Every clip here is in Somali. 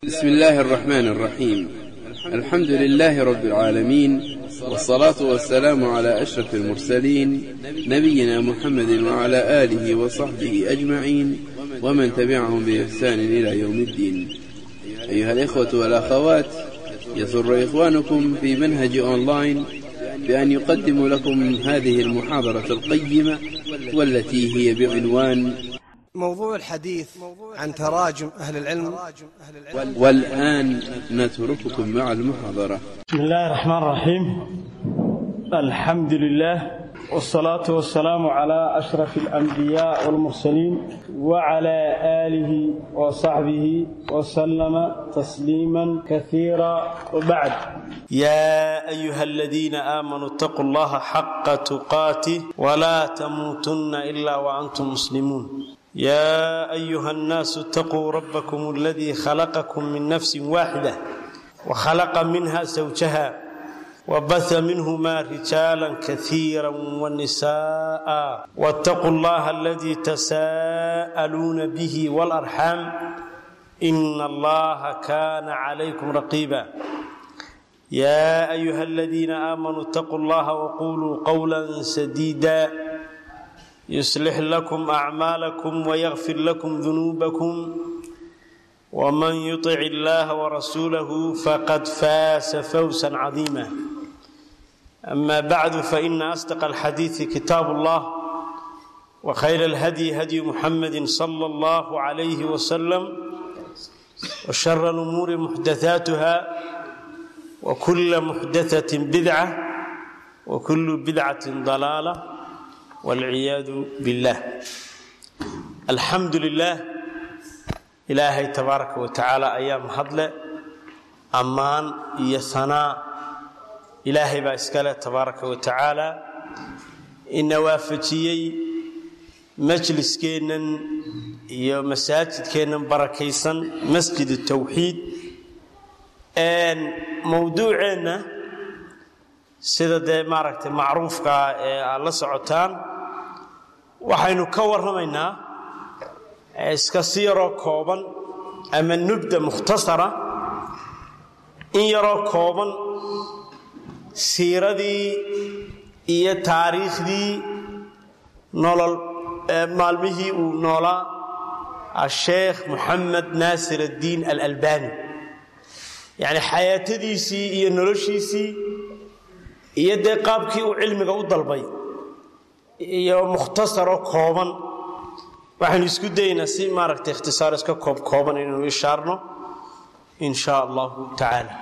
بسم الله الرحمن الرحيم الحمد لله رب العالمين والصلاة والسلام على أشرف المرسلين نبينا محمد وعلى آله وصحبه أجمعين ومن تبعهم بإحسان إلى يوم الدين أيها الإخوة والأخوات يسر إخوانكم في منهج أونلاين بأن يقدم لكم هذه المحاضرة القيمة والتي هي بعنوان موضوع الحديث عن تراجم أهل العلم والآن نترككم مع المحاضرة بسم الله الرحمن الرحيم الحمد لله والصلاة والسلام على أشرف الأنبياء والمرسلين وعلى آله وصحبه وسلم تسليما كثيرا وبعد يا أيها الذين آمنوا اتقوا الله حق تقاته ولا تموتن إلا وأنتم مسلمون يا أيها الناس اتقوا ربكم الذي خلقكم من نفس واحدة وخلق منها زوجها وبث منهما رجالا كثيرا ونساء واتقوا الله الذي تساءلون به والأرحام إن الله كان عليكم رقيبا يا أيها الذين آمنوا اتقوا الله وقولوا قولا سديدا يصلح لكم أعمالكم ويغفر لكم ذنوبكم ومن يطع الله ورسوله فقد فاز فوزا عظيما أما بعد فإن أصدق الحديث كتاب الله وخير الهدي هدي محمد صلى الله عليه وسلم وشر الأمور محدثاتها وكل محدثة بدعة وكل بدعة ضلالة والعياذ بالله الحمد لله ilaahay tabaaraka wa tacaala ayaa mahadle ammaan iyo sanaa ilaahay baa iskale tabaaraka wa tacaala ina waafajiyey majliskeennan iyo masaajidkeennan barakaysan masjid tawxiid mowduuceenna sida dee maaragtay macruufkaa ee aad la socotaan waxaynu ka warramaynaa iska si yaroo kooban ama nubda mukhtasara in yaroo kooban siiradii iyo taariikhdii nolol maalmihii uu noolaa asheekh moxamed naasir addiin alalbani yacni xayaatadiisii iyo noloshiisii iyo dee qaabkii uu cilmiga u dalbay iyo mukhtasaroo kooban waxaynu isku daynaa si maaragtay ikhtisaar iska koob kooban inaynu ishaarno in shaa allahu tacaala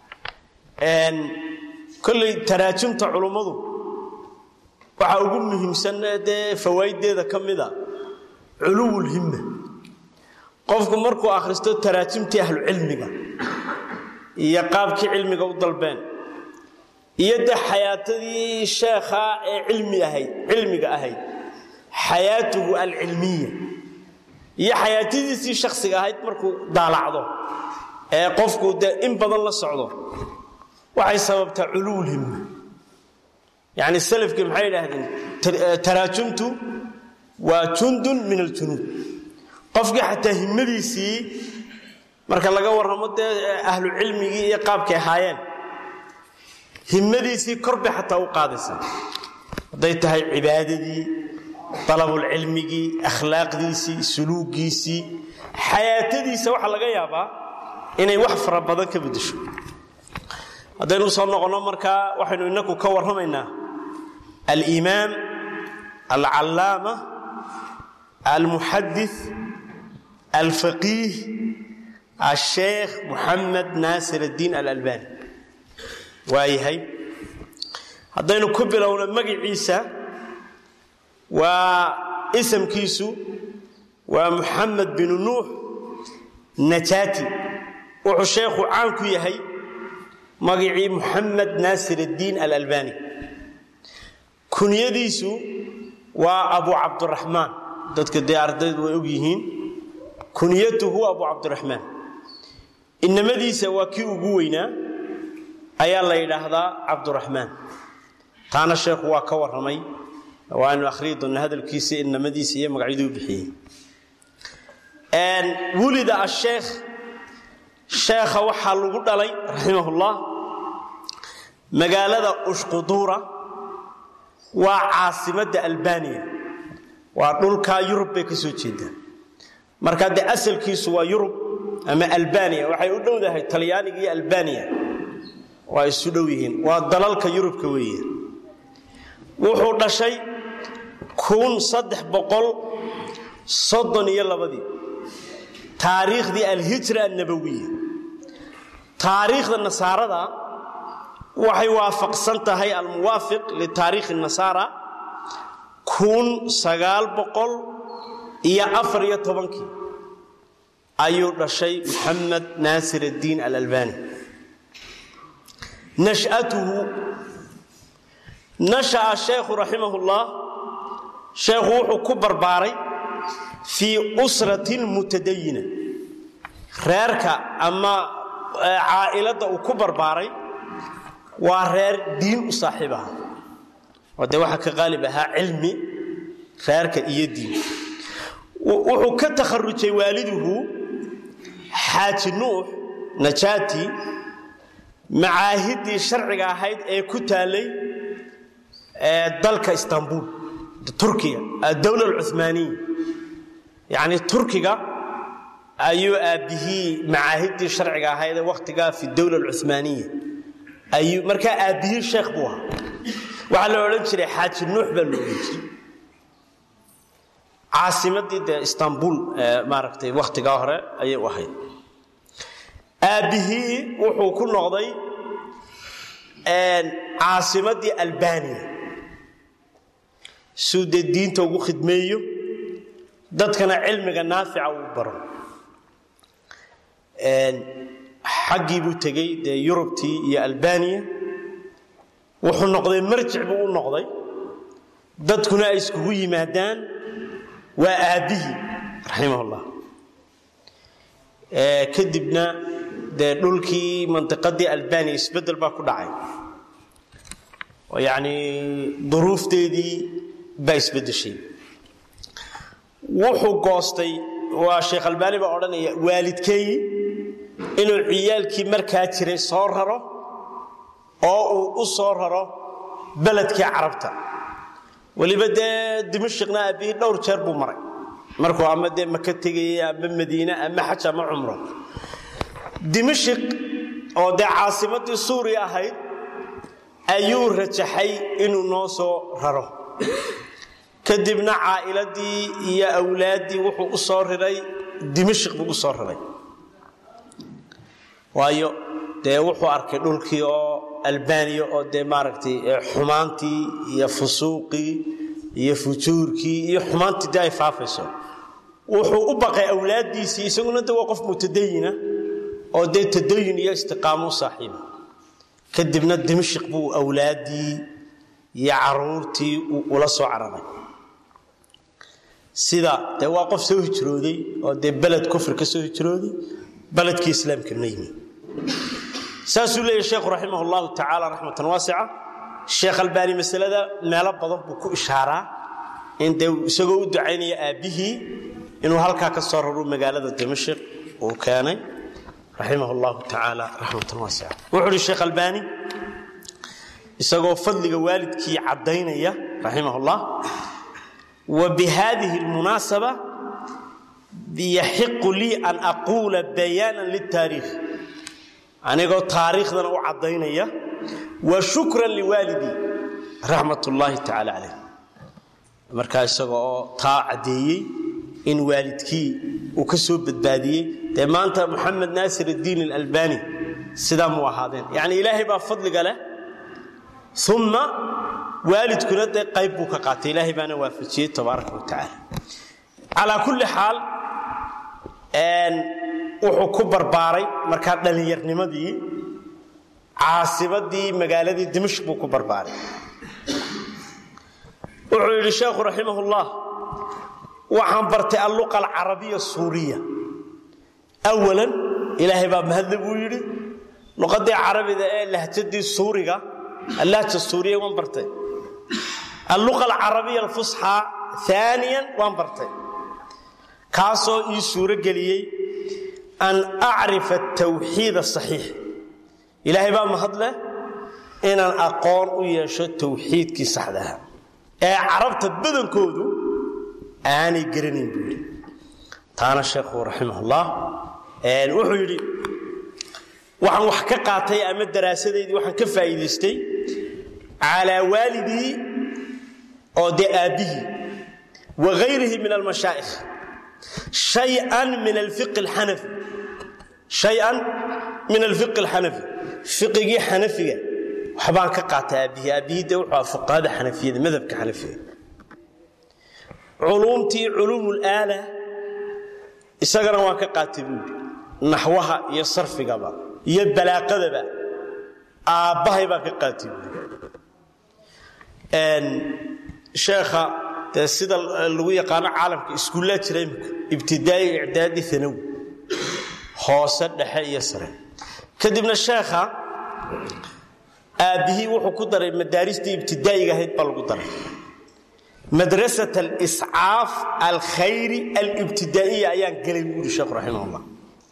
kolley taraajumta culummadu waxaa ugu muhiimsan dee fawaaiddeeda ka mida culuwulhimma qofku markuu akhristo taraajumtii ahlucilmiga iyo qaabkii cilmiga u dalbeen iyo dee xayaatadii sheekha ee cilmi ahayd cilmiga ahayd xayaatuhu alcilmiya iyo xayaatadiisii shaksiga ahayd markuu daalacdo ee qofku dee in badan la socdo waxay sababtaa culuwulhimma yacni salafkii maxay idhaahdeen taraajumtu waa jundun min aljunuud qofkii xataa himmadiisii marka laga warramo dee ahlu cilmigii iyo qaabkay ahaayeen himmadiisii korbay xataa u qaadaysa hadday tahay cibaadadii dalabulcilmigii akhlaaqdiisii suluugiisii xayaatadiisa waxaa laga yaabaa inay wax fara badan ka beddesho haddaynu soo noqonno markaa waxaynu inaku ka warramaynaa alimaam alcallaama almuxadis alfaqiih asheekh moxamed naasir addiin alalbani waayahay haddaynu ku bilowno magaciisa waa isamkiisu waa muxamed binu nuux najaati wuxuu sheekhu caan ku yahay magacii muxamed naasir addiin alalbani kunyadiisu waa abu cabduraxmaan dadka dee ardaydu way og yihiin kunyatuhu abu cabdiraxmaan inamadiisa waa kii ugu weynaa ayaa la yidhaahdaa cabduraxmaan taana sheekhu waa ka warramay waanu akhriyi doonna hadalkiisa inamadiisa iyo magacyaduu bixiyey wulida asheekh sheekha waxaa lagu dhalay raximahullah magaalada ushquduura waa caasimadda albaniya waa dhulkaa yurub bay ka soo jeedaan marka dee asalkiisu waa yurub ama albaniya waxay u dhowdahay talyaaniga iyo albaniya waa isu dhow yihiin waa dalalka yurubka weeye wuxuu dhashay kun saddex boqol soddon iyo labadii taariikhdii alhijra annabawiya taariikhda nasaarada waxay waafaqsan tahay almuwaafiq litaariikhi nasaara kun sagaal boqol iyo afar iyo tobankii ayuu dhashay maxamed naasir addiin alalbani nash'atuhu nasha'a sheekhu raximahullah sheekhu wuxuu ku barbaaray fii usratin mutadayina reerka ama caa'iladda uu ku barbaaray waa reer diin u saaxiib aha oo dee waxaa ka qaalib ahaa cilmi reerka iyo diin wuxuu ka takharujay waaliduhu xaaji nuux najaati macaahiddii sharciga ahayd ee ku taallay dalka istanbul turkiya adowla alcumaaniya yacni turkiga ayuu aabbihii macaahiddii sharciga ahayd ee wakhtigaa fi dowla alcumaaniya ayuu markaa aabbihii sheekh buu ahaa waxaa la odhan jiray xaaji nuux baa la odhan jiray caasimadii dee istanbul maaragtay wakhtigaa hore ayay u ahayd aabbihii wuxuu ku noqday caasimadii albaniya suu dee diinta ugu khidmeeyo dadkana cilmiga naafica uu baro xaggii buu tegey dee yurubtii iyo albaniya wuxuu noqday marjic buu u noqday dadkuna ay iskugu yimaadaan waa aabbihii raximahullah kadibna dee dhulkii mandiqadii albaniya isbeddel baa ku dhacay oo yacni duruufteedii baa isbeddeshay wuxuu goostay waa sheekh albaani baa odhanaya waalidkeeyi inuu ciyaalkii markaa jiray soo raro oo uu u soo raro beledkii carabta weliba dee dimashikna aabbihii dhowr jeer buu maray markuu ama dee maka tegayay ama madiine ama xaj ama cumro dimashik oo dee caasimadii suuriya ahayd ayuu rajaxay inuu noo soo raro kadibna caa'iladii iyo awlaaddii wuxuu u soo riray dimashik buu u soo riray waayo dee wuxuu arkay dhulkii oo albaniya oo dee maaragtay xumaantii iyo fusuuqii iyo fujuurkii iyo xumaantii dee ay faafayso wuxuu u baqay awlaaddiisii isaguna de waa qof mutadayina oo dee tadayin iyo istiqaamo u saaxiiba kadibna dimashik buu awlaaddii iyo caruurtii ula soo cararay sida dee waa qof soo hijrooday oo dee beled kufri ka soo hijrooday beledkii islaamka ma yimi saasuu leeyahy sheekhu raximah allahu tacaala raxmatan waasica sheekh albaani masalada meelo badan buu ku ishaaraa in dee isagoo u ducaynaya aabbihii inuu halkaa ka soo raro magaalada dimashik uu keenay raximah allahu tacaala raxmatan waasica wuxuu uhi sheekh albaani isagoo fadliga waalidkii caddaynaya raximah ullah wa bihadihi lmunaasaba yaxiqu lii an aquula bayaanan liltaariikh anigoo taariikhdana u caddaynaya wa shukran liwaalidii raxmat ullaahi tacaala calayh markaa isaga oo taa caddeeyey in waalidkii uu ka soo badbaadiyey dee maanta moxamed naasir addiin alalbani sidaa mu ahaadeen yacni ilaahay baa fadliga leh uma waalidkuna dee qayb buu ka qaatay ilaahay baana waafajiyey tabaaraka wa tacaala calaa kulli xaal wuxuu ku barbaaray markaa dhallinyarnimadii caasimadii magaaladii dimashq buu ku barbaaray wuxuu yidhi sheekhu raximah ullah waxaan bartay alluqa alcarabiya suuriya awalan ilaahay baa mahadle buu yidhi luqadii carabida ee lahjadii suuriga allahja suuriya waan bartay alluqa alcarabiya alfusxaa aaniyan waan bartay kaasoo ii suuro geliyey an acrifa tawxiid asaxiix ilaahay baa mahadleh inaan aqoon u yeesho tawxiidkii saxdaha ee carabta badankoodu aanay garanayn buu yidhi taana sheekhu raximahullah wuxuu yidhi waxaan wax ka qaatay ama daraasadaydii waxaan ka faa'iidaystay calaa waalidii oo dee aabbihii wa hayrihi min almashaa'ikh shay-an min alfiqi alxanafi shay-an min alfiqi alxanafi fiqigii xanafiga waxbaan ka qaatay aabbihii aabbihii dee wuxuu ah fuqahada xanafiyada madhabka xanafiga culuumtii culuumulaala isagana waan ka qaatay buuri naxwaha iyo sarfigaba iyo balaaqadaba aabbahay baan ka qaatay buuri sheekha dee sida lagu yaqaano caalamka iskuullaa jira imika ibtidaa'i icdaadi anawi hoose dhexe iyo sare kadibna sheekha aabbihii wuxuu ku daray madaaristii ibtidaa'iga ahayd baa lagu daray madrasat aliscaaf alkhayri alibtidaa'iya ayaan gelay buu yidhi sheekhu raximahullah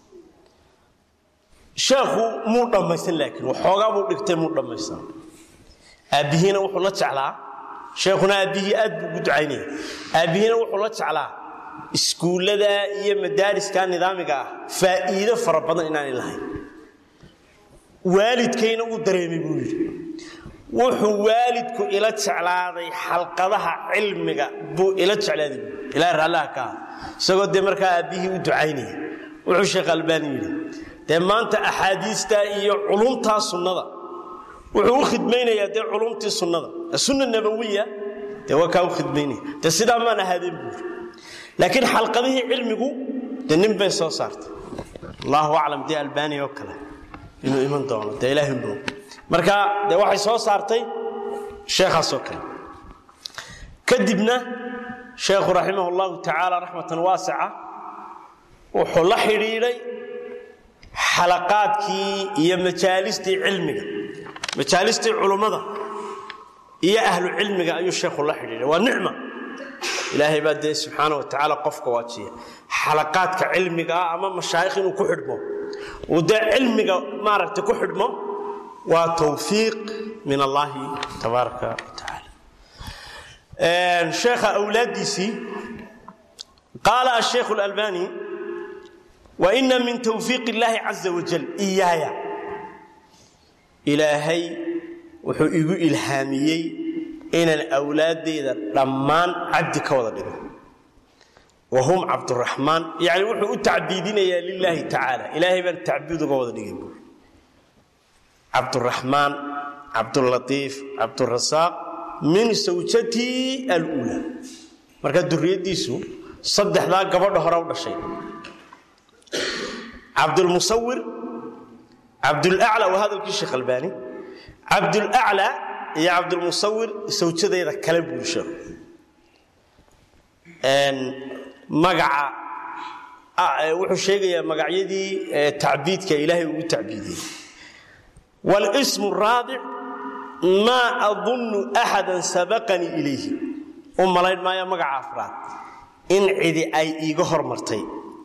sheekhu muu dhammaysan laakiin waxoogaa buu dhigtay muu dhammaysan aabbihiina wuxuu la jeclaa sheekhuna aabbihii aad buu ugu ducaynaya aabbihiina wuxuu la jeclaa iskuullada iyo madaariska nidaamiga ah faa'iido fara badan inaanay lahayn waalidkayna uu dareemay buu yidhi wuxuu waalidku ila jeclaaday xalqadaha cilmiga buu ila jeclaaday ilaa raallaha ka ah isagoo dee markaa aabbihii u ducaynaya wuxuu sheekh albaani yidhi dee maanta axaadiista iyo culumtaa sunnada wuxuu u khidmaynayaa dee culumtii sunnada sunna nabawiya dee waa kaa u khidmaynaya dee sidaa maan ahaadeen buu yidhi laakiin xalqadihii cilmigu dee nin bay soo saartay allahu aclam dee albaani oo kale inuu iman doono dee ilaahi buu marka dee waxay soo saartay sheekhaasoo kale kadibna sheekhu raximah اllahu tacaala raxmatan waasica wuxuu la xidhiidhay xalaqaadkii iyo majaalistii cilmiga majaalistii culummada iyo ahlu cilmiga ayuu sheekhu la xidhiidhay waa nicma ilaahay baa dee subxaana wa tacaala qofka waajiya xalaqaadka cilmiga ah ama mashaayikh inuu ku xidhmo uu dee cilmiga maaragtay ku xidhmo waa towfiiq min allahi tabaaraka wa tacaala sheekha awlaaddiisii qaala asheikhu اlalbani waina min towfiiq اllahi caza wajal iyaaya ilaahay wuxuu igu ilhaamiyey inaan awlaaddayda dhammaan cabdi ka wada dhigo wa hum cabduraxmaan yani wuxuu u tacbiidinayaa lilaahi tacaala ilaahay baan tacbiid uga wada dhigay buuri cabduraxmaan cabdulatiif cabdurasaaq min sawjatii aluula marka duriyaddiisu saddexdaa gabadha hore u dhashay cabdulmusawir cabdulacla waa hadalkii sheekh albaani cabdulacla iyo cabdulmusawir sawjadeeda kale buuri sheekhu magaca wuxuu sheegayaa magacyadii tacbiidka ilaahay ugu tacbiidiyey wاlsm الraabic maa adunnu axada sabaqanii ilayhi u malayn maayo magaca afraad in cidi ay iiga hormartay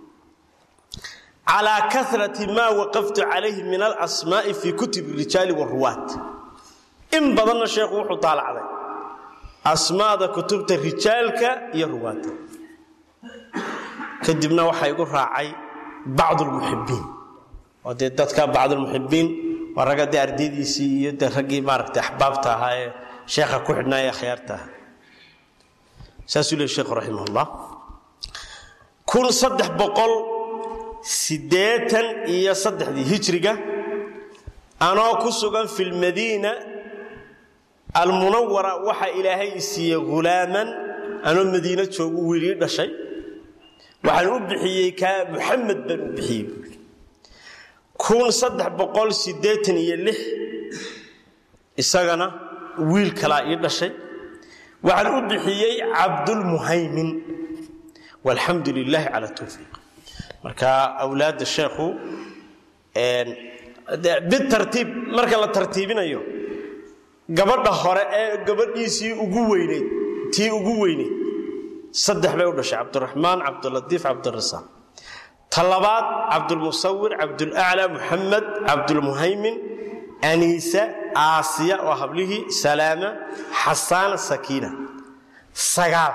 calىa karati maa waqaftu calayhi min alasmaaءi fii kutub rijaali wاruwaat in badanna sheekhu wuxuu daalacday asmaada kutubta rijaalka iyo ruwaadda kadibna waxaa igu raacay bacd lmuxibiin oo dee dadka bacdulmuxibiin waa ragga dee ardaydiisii iyo de raggii maaragtay axbaabta ahaa ee sheekha ku xidhnaa ee akhyaarta ahaa saasuu leey sheekhu raximahullah kun saddex boqol siddeetan iyo saddexdii hijriga anoo ku sugan fi lmadiina almunawara waxa ilaahay i siiyey hulaaman anoo madiino joogu wiilii dhashay waxaan u bixiyey kaa muxamed baan u bixiyey buui kun saddex boqol siddeetan iyo lix isagana wiil kalaa ii dhashay waxaan u bixiyey cabdulmuhaymin walxamdu lilaahi cala towfiiq marka awlaadda sheekhu bitartiib marka la tartiibinayo gabadha hore ee gabadhiisii ugu weyneyd tii ugu weyneyd saddex bay u dhashay cabdiraxmaan cabdulatiif cabdirasaaq talabaad cabdulmusawir cabdulaclaa muxamed cabdulmuhaymin aniisa aasiya waa hablihii salaama xasaana sakiina sagaal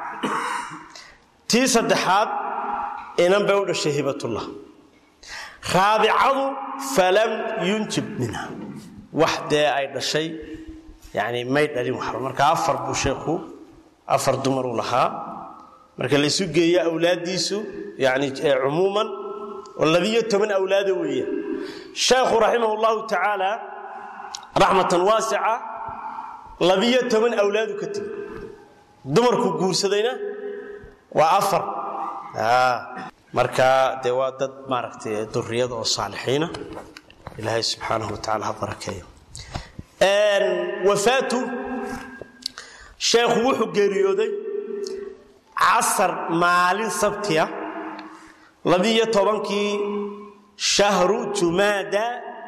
tii saddexaad inan bay u dhashay hibatullah raabicadu falam yunjib minha wax dee ay dhashay yani may dhalin waxba marka afar buu sheekhu afar dumaruu lahaa marka laysu geeyo awlaaddiisu yani cumuuman oo labiyo toban awlaada weeye sheekhu raximah llahu tacaala raxmatan waasica labiyo toban awlaadu ka tegey dumarku guursadayna waa afar marka dee waa dad maaragtay duriyada oo saalixiina ilaahay subxaanahu wa tacala ha barakeeyo wafaatu sheekhu wuxuu geeriyooday casar maalin sabtiya labiyo tobankii shahru jumaada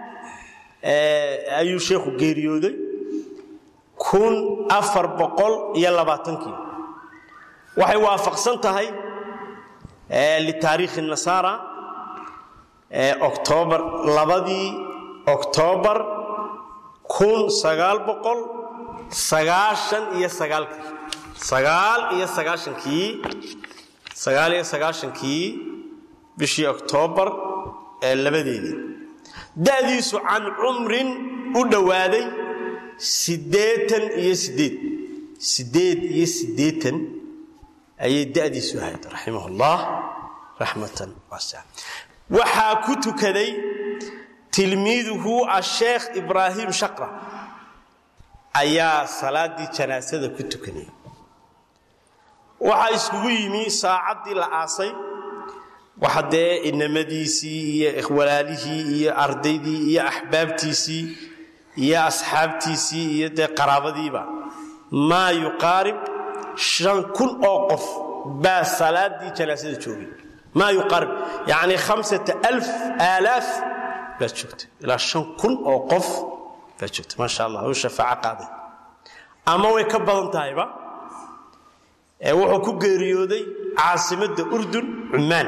ayuu sheekhu geeriyooday kun afar boqol iyo labaatankii waxay waafaqsan tahay litaariikhi nasaara octoobar labadii octoobar kun sagaal boqol sagaashan iyo sagaalkii sagaal iyo sagaashankii sagaal iyo sagaashankii bishii oktoobar ee labadeedii da'diisu can cumrin u dhowaaday siddeetan iyo siddeed siddeed iyo siddeetan ayay da'diisu ahayd raximah ullah raxmatan waasica waxaa ku tukaday tilmiiduhu asheekh ibraahim shaqra ayaa salaadii janaasada ku tukanayay waxaa iskugu yimi saacaddii la aasay waxa dee inamadiisii iyo walaalihii iyo ardaydii iyo axbaabtiisii iyo asxaabtiisii iyo dee qaraabadiiba maa yuqaarib shan kun oo qof baa salaadii janaasada joogay maa yuqaarib yacni khamsata alf aalaaf baad joogtay ilaa shan kun oo qof baad joogtay maasha allah u shafaaco qaaday ama way ka badan tahayba ee wuxuu ku geeriyooday caasimadda urdun cummaan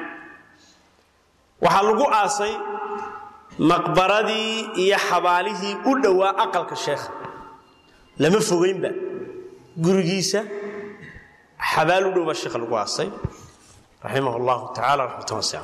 waxaa lagu aasay maqbaradii iyo xabaalihii u dhowaa aqalka sheekha lama fogaynba gurigiisa xabaal u dhow baa sheekha lagu aasay raximah allahu tacaala raxmatan wasica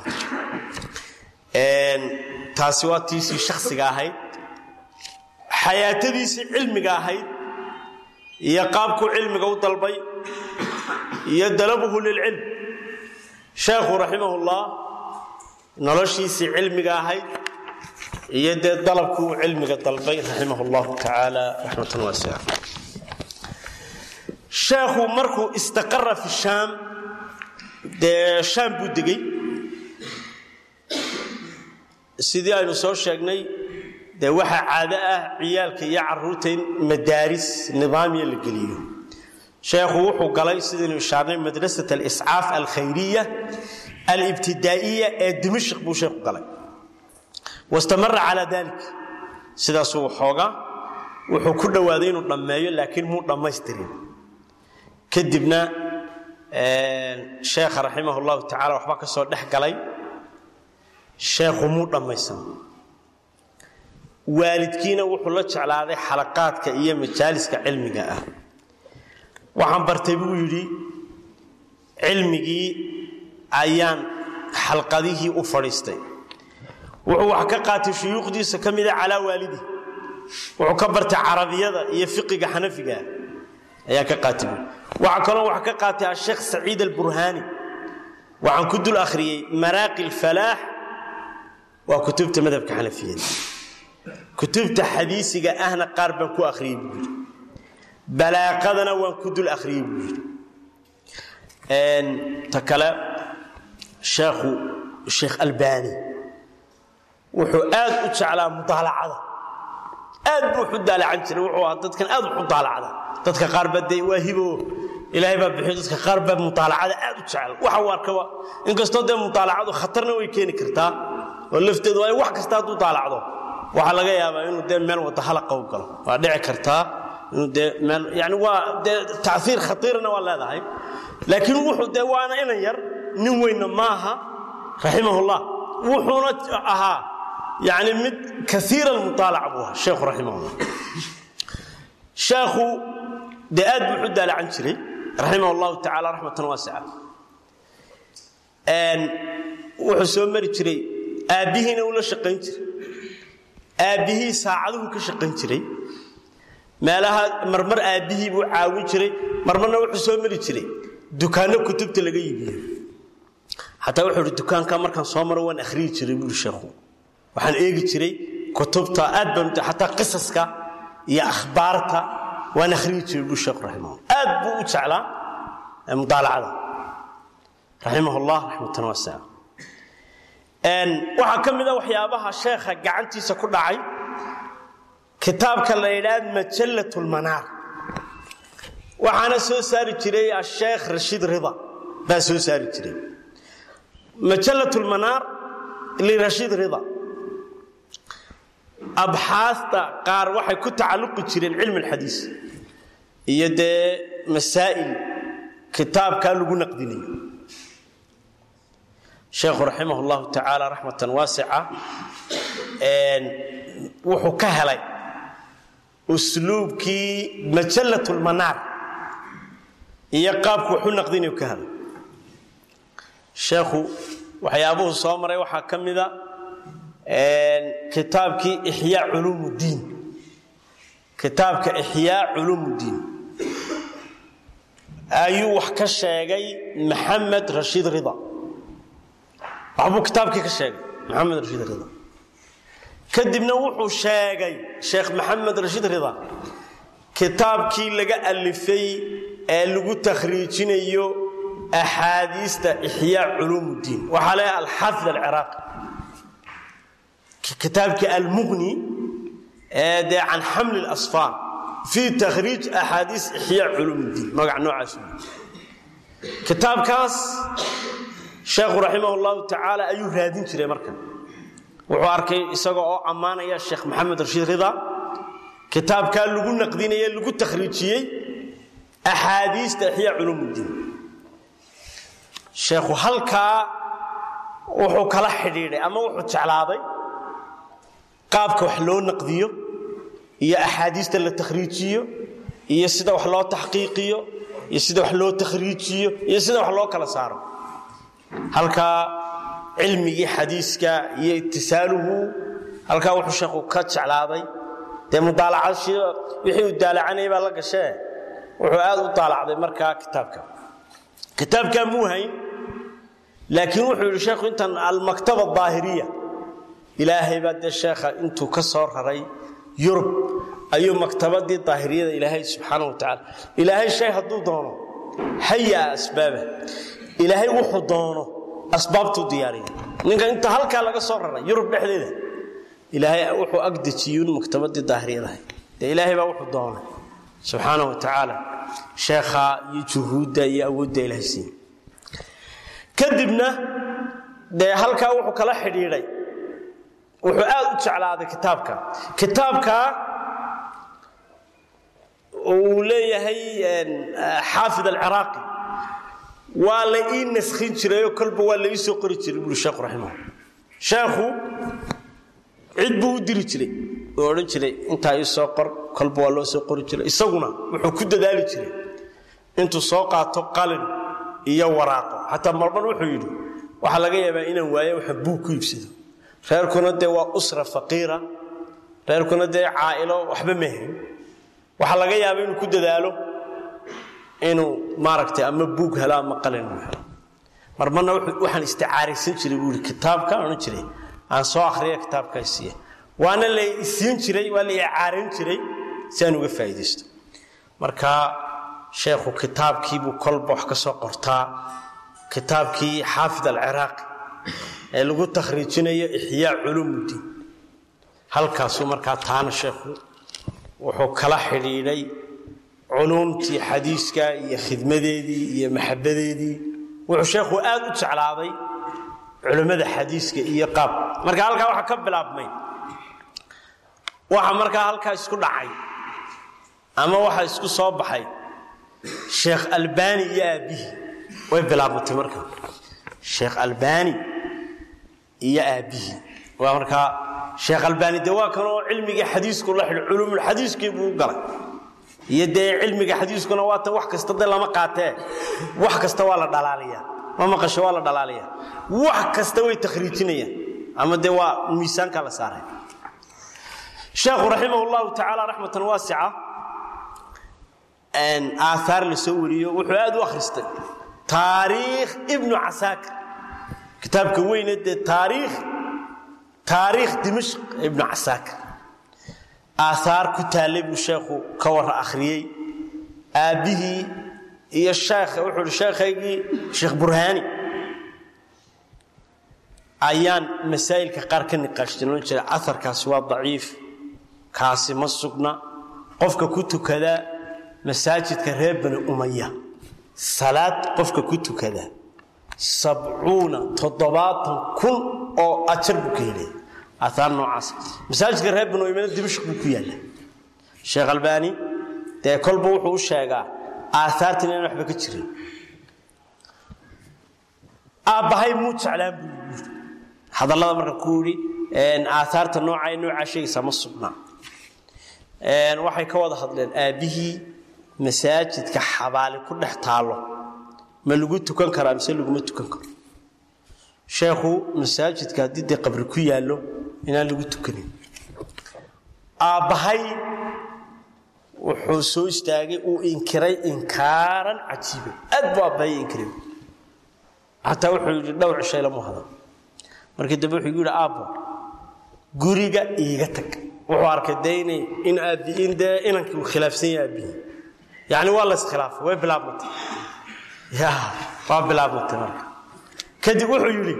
taasi waa tiisii shakhsiga ahayd xayaatadiisii cilmiga ahayd iyo qaabkuu cilmiga u dalbay iyo dalabuhu lilcilm sheekhu raximahullah noloshiisii cilmiga ahayd iyo dee dalabkuu cilmiga dalbay raximah llahu tacaala raxmatan waasica sheekhu markuu istaqara fi shaam dee shaam buu degey sidii aynu soo sheegnay dee waxaa caado ah ciyaalka iyo caruurta in madaaris nidaamiya la geliyo sheekhu wuxuu galay sidaynu ishaarnay madrasat aliscaaf alkhayriya alibtidaa'iya ee dimashq buu sheekhu galay wastamara calaa dalik sidaasuu xooga wuxuu ku dhowaaday inuu dhammeeyo laakiin muu dhammaystirin kadibna sheekha raximah llahu tacala waxba ka soo dhex galay sheekhu muu dhammaysan waalidkiina wuxuu la jeclaaday xalaqaadka iyo majaaliska cilmiga ah waxaan bartay buu yidhi cilmigii ayaan xalqadihii u fadhiistay wuxuu wax ka qaatay shuyuukhdiisa ka mida calaa waalidi wuxuu ka bartay carabiyada iyo fiqiga xanafiga ayaa ka qaatay buu waxaa kaloo wax ka qaatay asheekh saciid alburhaani waxaan ku dul akhriyey maraaqi alfalaax waa kutubta madhabka xanafiyada kutubta xadiisiga ahna qaar baan ku akhriyey buu yidhi balaaqadana waan ku dul akhriyey buu yidhi ta kale sheekhu sheekh albaani wuxuu aad u jeclaa mudaalacada aad buu waxu daalacan jiray wuxuu ahaa dadkan aad wax u daalacda dadka qaar baa dee waa hibo ilaahay baa bixiyo dadka qaar baa mudaalacada aad u jecel waxa uu arkaba inkastoo dee mudaalacadu khatarna way keeni kartaa oo lafteedu waa wax kasta hadduu daalacdo waxaa laga yaabaa inuu dee meel wada halaqa u galo waa dhici kartaa inuu dee meel yani waa dee taiir khatiirna waa leedahay laakiin wuxuu dee waana inan yar nin weynna maaha raximahullah wuxuuna ahaa yani mid kaiira almuaalaca buu ahaa sheekhu raximahullah sheekhu dee aad buu u daalacan jiray raximah llahu tacala raxmatan waasica wuxuu soo mari jiray aabbihiina uu la shaqayn jiray aabbihii saacaduhu ka shaqayn jiray meelaha marmar aabbihii buu caawin jiray marmarna wuxuu soo mari jiray dukaanno kutubta laga iibiyo xataa wuxuu ihi dukaanka markaan soo maro waan akhriyi jiray buuri sheekhu waxaan eegi jiray kutubta aad baan xataa qisaska iyo akhbaarta waan akhriyi jiray buuri sheekhu raximah aad buu u jeclaa mudaalacada raximah llah raxmatan waasica waxaa ka mid a waxyaabaha sheekha gacantiisa ku dhacay kitaabka la yidhaha majallat lmanaar waxaana soo saari jiray asheekh rashiid rida baa soo saari jiray majallat lmanaar lirashiid rida abxaasta qaar waxay ku tacalluqi jireen cilmi alxadiis iyo dee masaa'il kitaabkaa lagu naqdinayo sheekhu raximah llahu tacaala raxmatan waasica wuxuu ka helay usluubkii majallat lmanaar iyo qaabku waxu naqdinayu ka helay sheekhu waxyaabuhu soo maray waxaa ka mida kitaabkii ixyaa culuum ddiin kitaabka ixyaa culuum ddiin ayuu wax ka sheegay maxamed rashiid rida waxbuu kitaabkii ka sheegay maxamed rashiid rida kadibna wuxuu sheegay sheekh maxamed rashiid rida kitaabkii laga alifay ee lagu takhriijinayo axaadiista ixyaa culuum ddiin waxaa leeyahay alxaafid alciraaqi kitaabkii almuqni ee dee can xamli اlasfaar fii takhriij axaadiis ixyaa culuum ddiin magac noocaas kitaabkaas sheekhu raximah llahu tacaala ayuu raadin jiray markan wuxuu arkay isaga oo ammaanaya sheekh maxamed rashiid rida kitaabkaa lagu naqdinaye lagu takhriijiyey axaadiista ixyaa culuum ddiin sheekhu halkaa wuxuu kala xidhiidhay ama wuxuu jeclaaday qaabka wax loo naqdiyo iyo axaadiista la takhriijiyo iyo sida wax loo taxqiiqiyo iyo sida wax loo takhriijiyo iyo sida wax loo kala saaro halkaa cilmigii xadiiska iyo itisaaluhu halkaa wuxuu sheekhu ka jeclaaday dee mudaalacad wixii uu daalacanayay baa la gashee wuxuu aad u daalacday markaa kitaabka kitaabkaa muu hayn laakiin wuxuu yidhi sheekhu intan almaktaba daahiriya ilaahay baa dee sheekha intuu ka soo raray yurub ayuu maktabadii daahiriyada ilaahay subxaana wa tacaala ilaahay shay hadduu doono hayaa asbaaba ilaahay wuxuu doono asbaabtuu diyaariya ninka inta halkaa laga soo raray yurub dhexdeeda ilaahay wuxuu agdejiyun maktabadii daahiriyadahay dee ilaahay baa wuxuu doonay subxaana wa tacaala sheekha iyo juhuudda iyo awoodda ilaahay siiye kadibna dee halkaa wuxuu kala xidhiidhay wuxuu aad u jeclaaday kitaabka kitaabka uu leeyahay xaafid alciraaqi waa la ii naskhin jirayoo kolba waa la ii soo qori jiray buuri sheekhu raximah sheekhu cid buu u diri jiray oo odhan jiray intaa ii soo qor kolba waa loo soo qori jiray isaguna wuxuu ku dadaali jiray intuu soo qaato qalin iyo waraaqo xataa marmar wuxuu yidhi waxaa laga yaabaa inaan waayo waxa buug ku iibsado reerkuna dee waa usra faqiira reerkuna dee caa'ilo waxba mahayn waxaa laga yaaba inuu ku dadaalo inuu maaragtay ama buug helo ama qalin uu helo marmarna waxaan isticaaraysan jiray buu yidhi kitaabka odhan jiray aan soo akhriya kitaabkaa siiya waana la isiin jiray waa la icaarayn jiray si aan uga faa'iidaysto marka sheekhu kitaabkiibuu kolba wax ka soo qortaa kitaabkii xaafid alciraaqi ee lagu takhriijinayo ixyaa culuumuddiin halkaasuu markaa taana sheekhu wuxuu kala xidhiidhay culuumtii xadiiska iyo khidmadeedii iyo maxabadeedii wuxuu sheekhu aad u jeclaaday culimmada xadiiska iyo qaab marka halkaa waxaa ka bilaabmay waxa markaa halkaa isku dhacay ama waxa isku soo baxay sheekh albani iyo aabbihii way bilaabmatay marka sheekh albani iyo aabbihii waa markaa sheekh albaani de waa kanoo cilmigii xadiisku la xidho culumulxadiiskii buu u galay iyo dee cilmiga xadiiskuna waa tan wax kasta de lama qaatee wax kasta waa la dhalaaliyaa ma maqasho waa la dhalaaliyaa wax kasta way takhriijinayaan ama dee waa miisaanka la saaray sheekhu raximah llahu tacaala raxmatan waasica aaaar la soo wariyo wuxuu aad u akhristay taariikh ibnu casaakir kitaabka weyne dee taariikh taariikh dimashq ibnu casaakir aaaar ku taallay buu sheekhu ka warra akhriyey aabbihii iyo sheekha wuxuu hi sheekhaygii sheekh burhaani ayaan masaa'ilka qaar ka niqaashtin ohan jiray aarkaasi waa daciif kaasi ma sugna qofka ku tukada masaajidka reer bani umaya salaad qofka ku tukada sabcuuna toddobaatan kun oo ajar buu ka helaya aaaar noocaas masaajidka reer bani umayana dimashq buu ku yaalla sheekh albaani dee kolba wuxuu u sheegaa aaaartan inaan waxba ka jirin aabbahay muu jeclaan buu yii hadallada marka ku yidhi aaaarta noocaa noocaa sheegaysaa ma sugnaa waxay ka wada hadleen aabbihii masaajidka xabaali ku dhex taalo ma lagu tukan karaa mise laguma tukan karo sheekhu masaajidka haddii dee qabri ku yaallo inaan lagu tukanin aabbahay wuxuu soo istaagay uu inkiray inkaaran cajiiba aad buu aabbahay inkiray xataa wuxuu yidhi dhowr cishay lamu hadan markii dambe wuxuu yidhi aabbo guriga iiga tag wuxuu arkay de inay in aabbi in dee inankii uu khilaafsan yahay aabbihi yacni waa la iskhilaafay way bilaabmatay ya waa bilaabmatay marka kadib wuxuu yidhi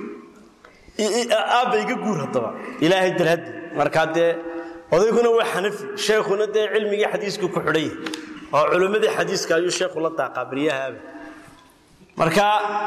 aabba iga guur haddaba ilaahay darhaddi markaa dee odayguna waa xanafi sheekhuna dee cilmigii xadiisku ku xidhan yahay oo culimmadii xadiiska ayuu sheekhu la daaqaa baryahaaba marka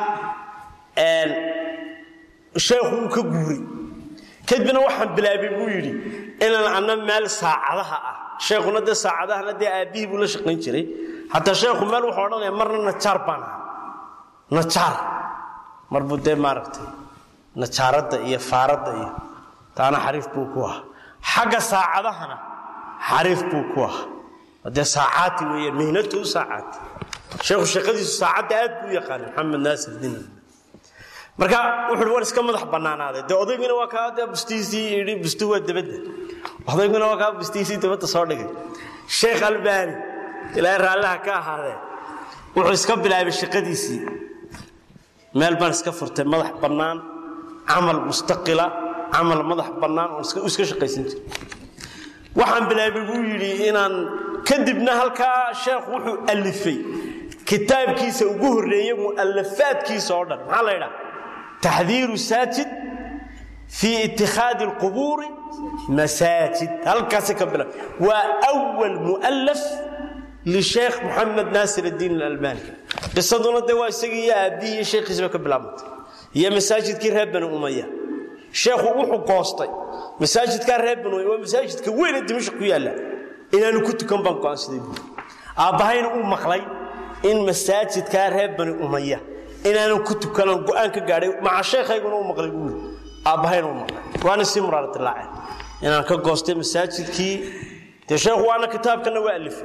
sheekhu wuu ka guuray kadibna waxaan bilaabay buu yidhi inaan anna meel saacadaha ah sheekhuna dee saacadahana dee aabbihii buu la shaqayn jiray hataa sheekhu meel wuxuu odhanaya marna najaar baan ahaa najaar mar buu dee maaragtay najaaradda iyo faaradda iyo taana xariif buu ku ahaa xagga saacadahana xariif buu ku ahaa dee saacaati weeyaan mihnatu saacaati sheekhu shaqadiisu saacadda aad buu yaqaanay maxamed naasir din marka wuxuu war iska madax bannaanaaday dee odayguna waa kaa dee bustiisii yidhi bustu waa dabadda odayguna waa kaa bustiisii dabadda soo dhigay sheekh albaani ilaahay raallaha ka ahaadee wuxuu iska bilaabay shaqadiisii meel baan iska furtay madax bannaan camal mustaqila camal madax bannaan oo iska shaqaysan jiray waxaan bilaabay buu yidhi inaan kadibna halkaa sheekhu wuxuu alifay kitaabkiisa ugu horreeye mu'alafaadkiisa oo dhan maxaa la ydhaha taxdiiru saajid fii itikhaadi alqubuuri masaajid halkaasi ka bilaab waa awal mu'alaf lisheekh moxamed naasir addiin alalbani qisaduna dee waa isagii iyo aabbihii iyo sheekhiisba ka bilaabantay iyo masaajidkii reer bani umaya sheekhu wuxuu goostay masaajidkaa reer bani umaya waa masaajidka weyne dimashq ku yaalla inaanu ku tukan baan go'aansaday buuri aabbahayna uu maqlay in masaajidkaa reer bani umaya inaanan ku tukanan go'aan ka gaadhay maca sheekhayguna u maqlay buuri aabbahayna u maqlay waana sii muraaradilaaceen inaan ka goostay masaajidkii dee sheekhu waana kitaabkana waa alifay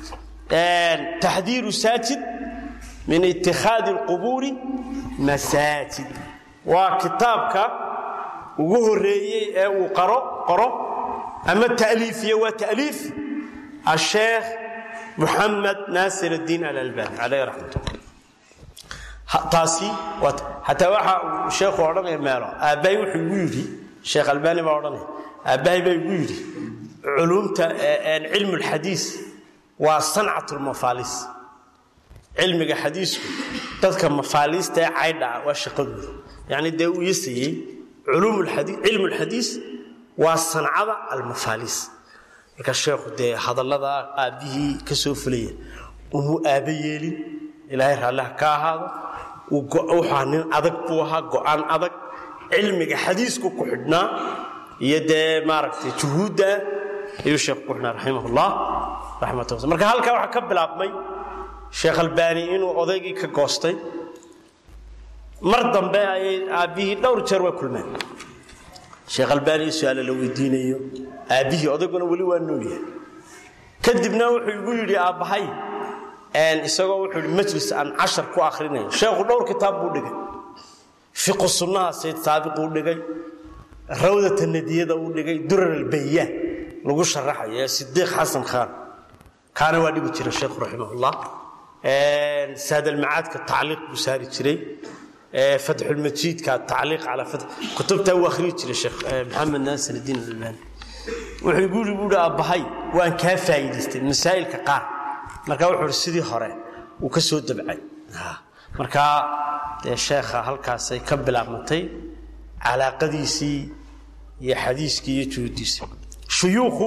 taxdiiru saajid min itikhaadi alqubuuri masaajid waa kitaabka ugu horreeyey ee uu qaro qoro ama ta'liifiye waa ta'liif asheekh muxamed naasir addiin alalbani calayh raxmat ullah taasi hataa waxa uu sheekhu odhanaya meelo aabbahay wuxuu igu yidhi sheekh albaani baa odhanaya aabbahay baa igu yidhi culuumta cilmu lxadiis waa sancat lmafaalis cilmiga xadiisku dadka mafaaliista ee caydha ah waa shaqadooda yacni dee uu yasayey cilmu lxadiis waa sancada almafaaliis marka sheekhu dee hadallada aabbihii ka soo fulaya umuu aaba yeelin ilaahay raalliha ka ahaado wuxaa nin adag buu ahaa go'aan adag cilmiga xadiisku ku xidhnaa iyo dee maaragtay juhuudda ayuu sheekhu ku xidhnaa raximahullah raxmatullah marka halkaa waxaa ka bilaabmay sheekh albaani inuu odaygii ka goostay mar dambe ayay aabbihii dhowr jeer way kulmeen sheekh albaani su-aale la weydiinayo aabbihii odayguna weli waa nool yahay kadibna wuxuu igu yidhi aabbahay isagoo wuxuu yidhi majlis aan cashar ku akhrinayo sheekhu dhowr kitaab buu dhigay fiqu sunnaha sayd saabiquu dhigay rawdata nadiyada uu dhigay durar albayaan lagu sharaxayo ee sidiiq xasan khaan kaana waa dhigi jira sheekhu raximahullah saadalmacaadka tacliiq buu saari jiray fatxulmajiidka tacliiq calaa fat kutubtaa uu akhriyi jiray sheekh maxamed naasir iddiin albaani wuxuu igu yidhi buuhi aabbahay waan kaa faa'iidaystay masaa'ilka qaar marka wuxuu ihi sidii hore uu ka soo dabcay markaa dee sheekha halkaasay ka bilaabmatay calaaqadiisii iyo xadiiskii iyo juhudiisii shuyuukhu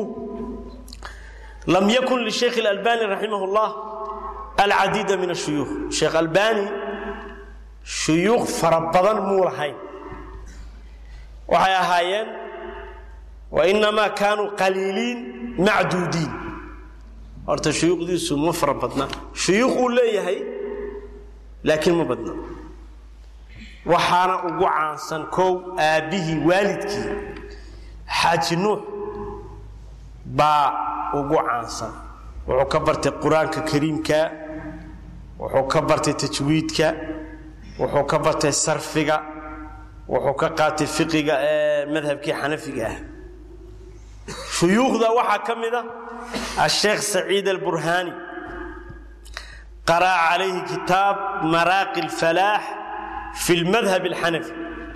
lam yakun lisheekh اlalbani raximah اllah alcadiida min ashuyuukh sheekh albani shuyuukh fara badan muu lahayn waxay ahaayeen wainamaa kaanuu qaliiliin macduudiin horta shuyuukhdiisu ma fara badna shuyuukh uu leeyahay laakiin ma badna waxaana ugu caansan kow aabbihii waalidkii xaaji nuux baa ugu caansan wuxuu ka bartay qur-aanka kariimka wuxuu ka bartay tajwiidka wuxuu ka bartay sarfiga wuxuu ka qaatay fiqiga ee madhabkii xanafiga ah shuyuukhda waxaa ka mid a asheekh saciid alburhaani qara'a calayhi kitaab maraaqi alfalaax fi lmadhab alxanafi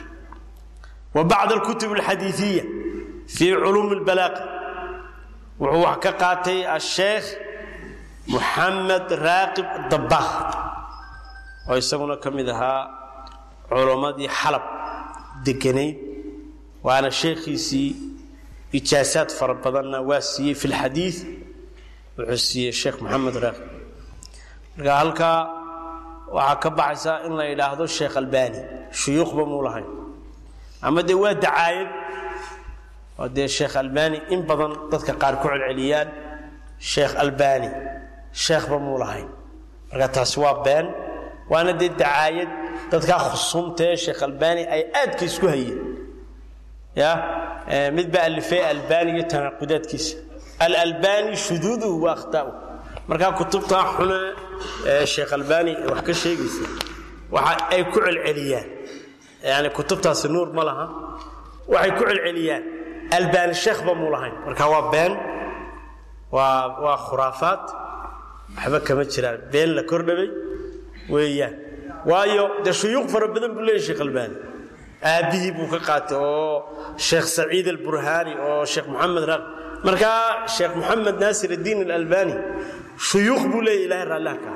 wa bacd alkutub alxadiiiya fii culuumi albalaaqi wuxuu wax ka qaatay asheekh muxamed raaqib dabbakh oo isaguna ka mid ahaa culammadii xalab deganayd waana sheekhiisii ijaasaad fara badanna waa siiyey fi lxadiid wuxuu siiyey sheekh moxamed raaqib marka halkaa waxaa ka baxaysa in la yidhaahdo sheekh albani shuyuukhba muu lahayn ama dee waa dacaayad oo dee sheekh albani in badan dadka qaar ku celceliyaan sheekh albani sheekhba muu lahayn marka taasi waa been waana dee dacaayad dadkaa khusumta ee sheekh albani ay aadka isku hayeen ya mid baa alifay albani iyo tanaaqudaadkiisa alalbani shuduuduhu wa akhta'uhu markaa kutubtaa xune ee sheekh albani wax ka sheegaysa waxa ay ku celceliyaan yani kutubtaasi nuur ma laha waxay ku celceliyaan albani sheekhba muu lahayn marka waa been waa waa khuraafaad waxba kama jiraan been la kordhabay weeyaan waayo dee shuyuuq fara badan buu leeyahy sheekh albani aabbihii buu ka qaatay oo sheekh saciid alburhaani oo sheekh moxamed raaq markaa sheekh moxamed naasir addiin alalbani shuyuuq buu leeyahy ilahay raalliha ka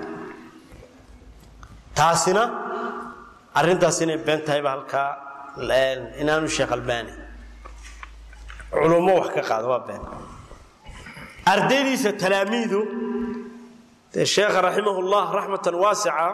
taasina arrintaas inay been tahayba halkaa inaanu sheekh albani culummo wax ka qaado waa been ardaydiisa talaamiidu dee sheekha raximah llah raxmatan waasica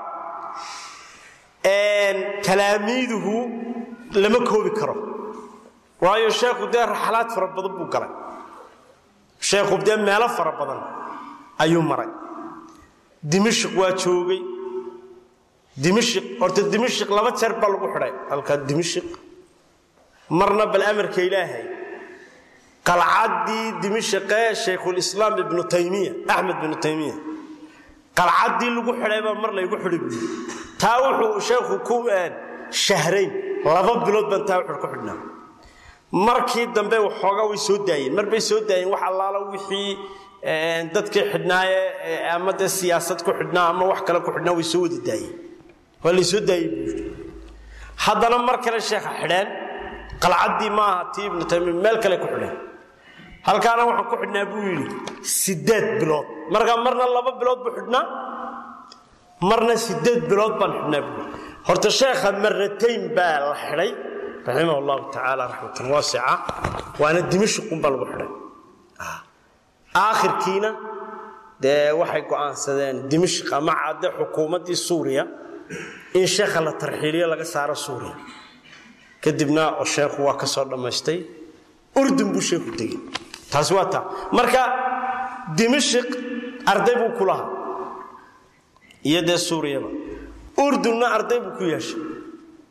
talaamiiduhu lama koobi karo waayo sheekhu dee raxlaad fara badan buu galay sheekhu dee meelo fara badan ayuu maray dimashik waa joogay dimashik horta dimashik laba jeer baa lagu xidhay halkaa dimashik marna bal amarka ilaahay qalcaddii dimashaqee shaykhulislaam ibnu taymiya axmed ibnu taymiya qalcaddii lagu xidhaybaa mar laygu xidhi buui taa wuxuu sheekhu ku shahrayn laba bilood baan taa wuxuu ku xidhnaa markii dambe waxoogaa way soo daayeen mar bay soo daayeen wax allaala wixii dadkii xidhnaaye ama dee siyaasad ku xidhnaa ama wax kale ku xidhnaa way soo wada daayeen waa lay soo daayey buu yidhi haddana mar kale sheekha xidheen qalcaddii maaha tii ibnu taymiya meel kale ku xidheen halkaana waxaan ku xidhnaa buu yidhi sideed bilood markaa marna laba bilood buu xidhnaa marna sideed bilood baan xidhnaa buu yidhi horta sheekha maratayn baa la xidhay raximah allahu tacaala raxmatan waasica waana dimashqunbaa lagu xidhay aakhirkiina dee waxay go'aansadeen dimashq ama cadde xukuumaddii suuriya in sheekha la tarxiiliyo laga saaro suuriya kadibna oo sheekhu waa ka soo dhammaystay urdun buu sheekhu tegey taasi waa taa marka dimashq arday buu ku lahaa iyo dee suuriyaba urdunna arday buu ku yeeshay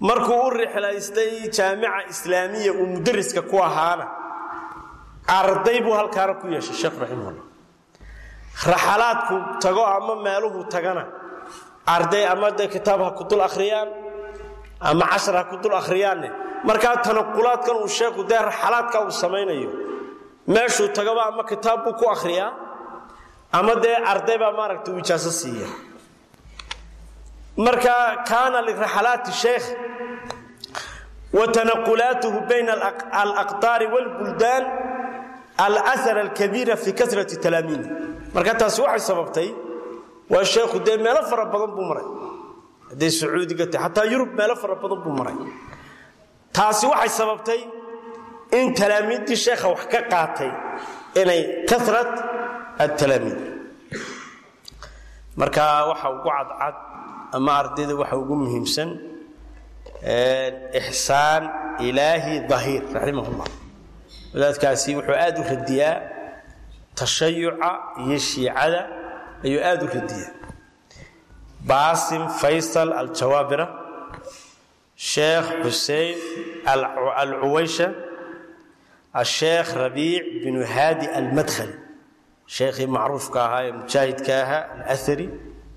markuu u rixlaystay jaamica islaamiya uu mudariska ku ahaana arday buu halkaana ku yeeshay sheekh raximahullah raxalaadku tago ama meeluhu tagana arday ama de kitaab ha ku dul akhriyaan ama cashar ha ku dul akhriyaanne markaa tanaqulaadkan uu sheekhu dee raxalaadka uu samaynayo meeshuu tagaba ama kitaab buu ku akhriyaa ama dee arday baa maaragta uu ijaaso siiya marka kaana liraxalaati sheekh wa tanaqulaatuhu bayna alaqtaari wاlbuldaan alأhar alkabiira fi kasrati talaamiidi marka taasi waxay sababtay waa sheekhu dee meelo fara badan buu maray hadday sacuudiga tahay xataa yurub meelo fara badan buu maray taasi waxay sababtay in talaamiiddii sheekha wax ka qaatay inay karat atalaamiid marka waxa ugu cadcad ama ardayda waxa ugu muhiimsan ixsaan ilaahi dahiir raximah llah wadaadkaasi wuxuu aad u radiyaa tashayuca iyo shiicada ayuu aad u radiyaa baasim faysal aljawaabira sheekh xusein alcuwaysha asheekh rabiic binu haadi almadkhali sheekhii macruufka ahaa ee mujaahidka ahaa alahari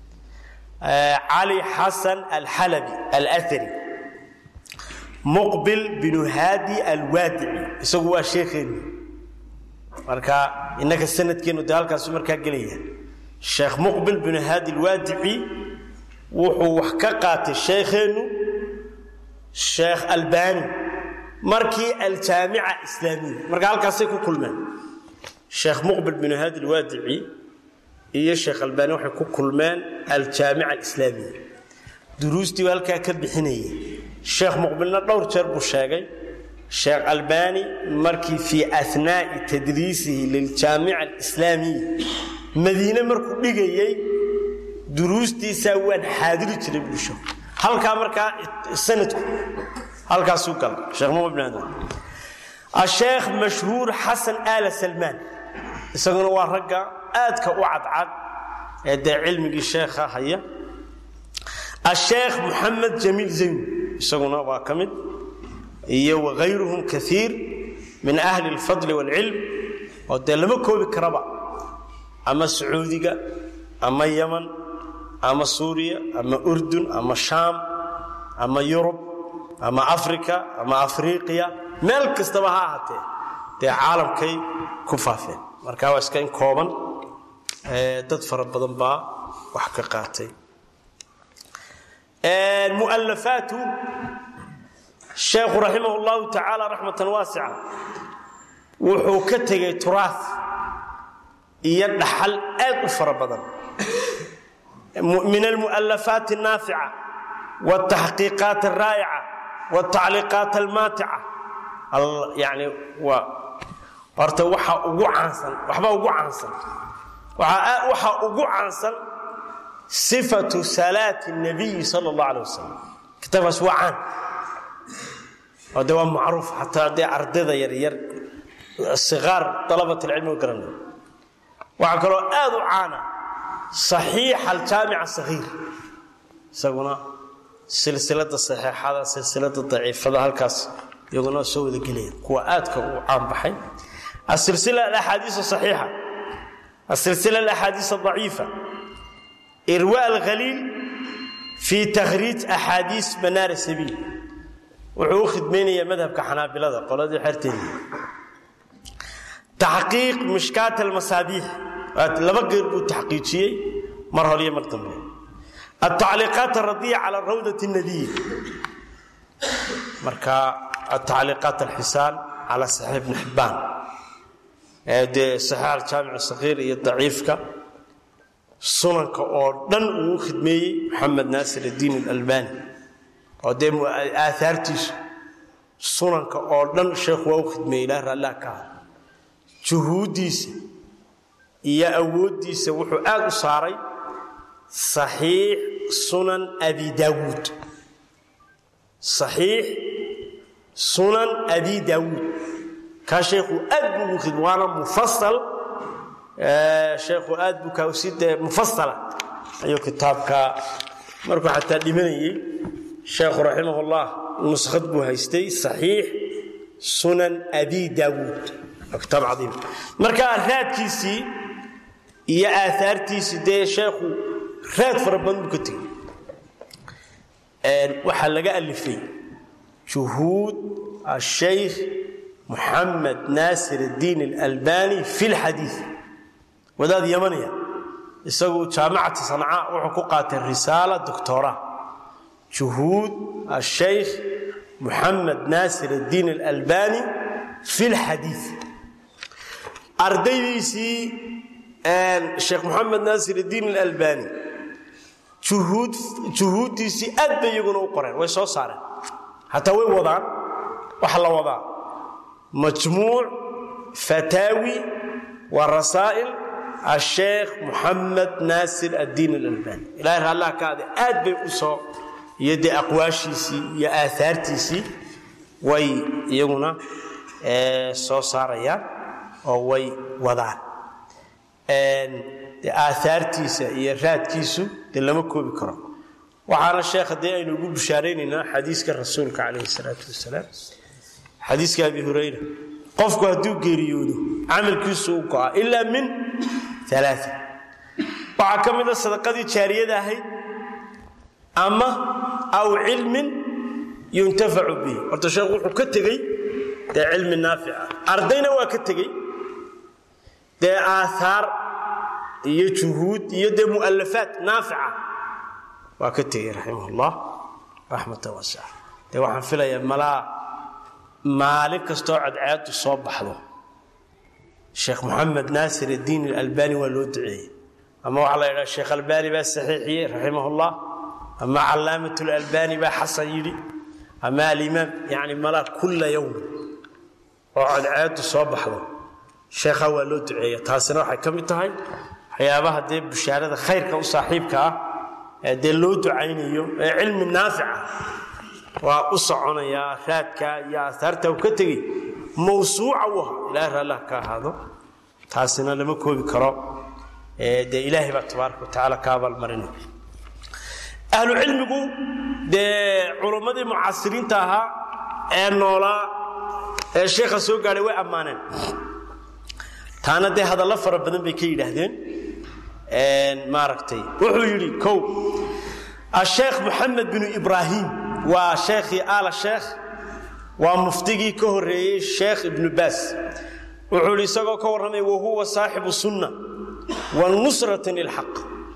cali xasan alxalabi alahari muqbil binu haadi alwaadici isagu waa sheekheenni marka innaka sanadkeennu dee halkaasu markaa gelaya sheekh muqbil binu haadi alwaadici wuxuu wax ka qaatay sheekheennu sheekh albani markii aljaamica islaamiya marka halkaasay ku kulmeen sheekh muqbil binu haadi alwaadici iyo sheekh albani waxay ku kulmeen aljaamica alislaamiya duruustii baa halkaa ka bixinayay sheekh muqbilna dhowr jeer buu sheegay sheekh albani markii fii anaa'i tadriisihi liljaamica alislaamiya madiine markuu dhigayey duruustiisaa waan xaadiri jiray buusho halkaa markaa sanadku halkaasuu gala sheekh muqbil bin haadi asheekh mashhuur xasan aala salmaan isaguna waa ragga aadka u cadcad ee dee cilmigii sheekha haya asheekh muxamed jamiil zayn isaguna waa ka mid iyo wagayruhum kaiir min ahli اlfadli wاlcilm oo dee lama koobi karaba ama sacuudiga ama yaman ama suuriya ama urdun ama shaam ama yurub ama africa ama afriqiya meel kastaba ha ahaatee dee caalamkay ku faafeen marka waa iska in kooban dad fara badan baa wax ka qaatay mualafaatu sheekhu raximah اllahu tacaala raxmatan waasica wuxuu ka tegay turaas iyo dhaxal aad u fara badan min almualafaat الnaafica wاtaxqiiqaat الraa'ica wاtacliiqaat almaatica yani waa horta waxa ugu caansan waxba ugu caansan waxa ugu caansan sifatu salaati الnabiyi sala اllah alay wasalam kitaabkaas waa caan oo de waa macruuf xataa dee ardayda yaryar siqaar dalabat alcilmi u garanay waxaa kaloo aad u caana saxiixa aljaamica sahiir isaguna silsilada saxiixada silsilada daciifada halkaas iyaguna soo wada gelaya kuwa aadka u caan baxay asilsila alaxaadiis saxiixa asilsila alaxaadiis adaciifa irwa alkhaliil fi takhriij axaadiis manaar sabiil wuxuu u khidmaynayaa madhabka xanaabilada qoladii xerteedii taxqiiq mishkaat almasaabiix laba geer buu taxqiijiyey mar hore iyo mar dambe altacliiqaat aradiya cala rawdat nadiya marka altacliiqaat alxisaan cala saxiix ibni xibbaan dee saxiix aljaamic sakiir iyo daciifka sunanka oo dhan uu u khidmeeyey maxamed naasir addiin alalbani oo dee aahaartiisu sunanka oo dhan sheekhu waa u khidmeeyey ilaah raallah ka ah juhuuddiisa iyo awooddiisa wuxuu aad u saaray saxiix sunan abi daawuud saxiix sunan abi daawuud kaa sheekhu aad buu ugu khidme waana mufasal sheekhu aad buu kaasi dee mufasala ayuu kitaabka markuu xataa dhimanayey sheekhu raximahullah nuskhad buu haystay saxiix sunan abi daawuud waa kitaab cadiim marka raadkiisii iyo aahaartiisii dee sheekhu raad fara badan buu ka tegey waxaa laga alifay juhuud ashaykh muxamed naasir الdiin اlalbani fi اlxadiid wadaad yamaniya isagu jaamacata sanca wuxuu ku qaatay risaala doctora juhuud ashaykh muxamed naasir الdiin اlalbani fi اlxadiid ardaydiisii sheekh moxamed naasir الdiin اlalbani juhuuddiisii aad bay iyaguna u qoreen way soo saareen hataa way wadaan waxa la wadaa majmuuc fataawi wa rasaa'il asheekh muxamed naasir addiin alalbani ilahay raallah ka ade aad bay u soo iyo dee aqwaashiisii iyo aahaartiisii way iyaguna soo saarayaan oo way wadaan de aahaartiisa iyo raadkiisu dee lama koobi karo waxaana sheekha dee aynu ugu bushaaraynaynaa xadiiska rasuulka calayhi salaatu wasalaam xadiiska abi hurayra qofku hadduu geeriyoodo camalkiisu u go'a ilaa min alaa waxaa ka mida sadaqadii jaariyada ahayd ama aw cilmin yuntafacu bihi horta sheekhu wuxuu ka tegey dee cilmi naafica ardayna waa ka tegey dee aahaar iyo juhuud iyo dee mu'alafaat naafica waa ka tegey raximah ullah raxmatan waasica dee waxaan filayaa malaa maalin kastoo cadceedu soo baxdo sheekh moxamed naasir addiin alalbani waa loo duceeyey ama waxaa la yidhaha sheekh albani baa saxiixiyey raximah ullah ama calaamat lalbani baa xasan yidhi ama alimaam yani malaa kulla yowm oo cadceedu soo baxdo sheekhaa waa loo duceeya taasina waxay ka mid tahay waxyaabaha dee bushaarada khayrka u saaxiibka ah ee dee loo ducaynayo ee cilmi naafica waa u soconayaa raadka iyo aahaarta uu ka tegey mawsuuca u ahaa ilahay raallah ka ahaado taasina lama koobi karo dee ilaahay baa tabaaraka wa tacaala ka abaalmarinay ahlu cilmigu dee culummadii mucaasiriinta ahaa ee noolaa ee sheekha soo gaadhay way ammaaneen taana dee hadallo fara badan bay ka yidhaahdeen maaragtay wuxuu yidhi kow asheekh moxamed binu ibraahim waa sheekhii aala sheekh waa muftigii ka horreeyey sheekh ibnu baas wuxuu yidhi isagoo ka warramay wahuwa saaxibu sunna wa nusratan lilxaq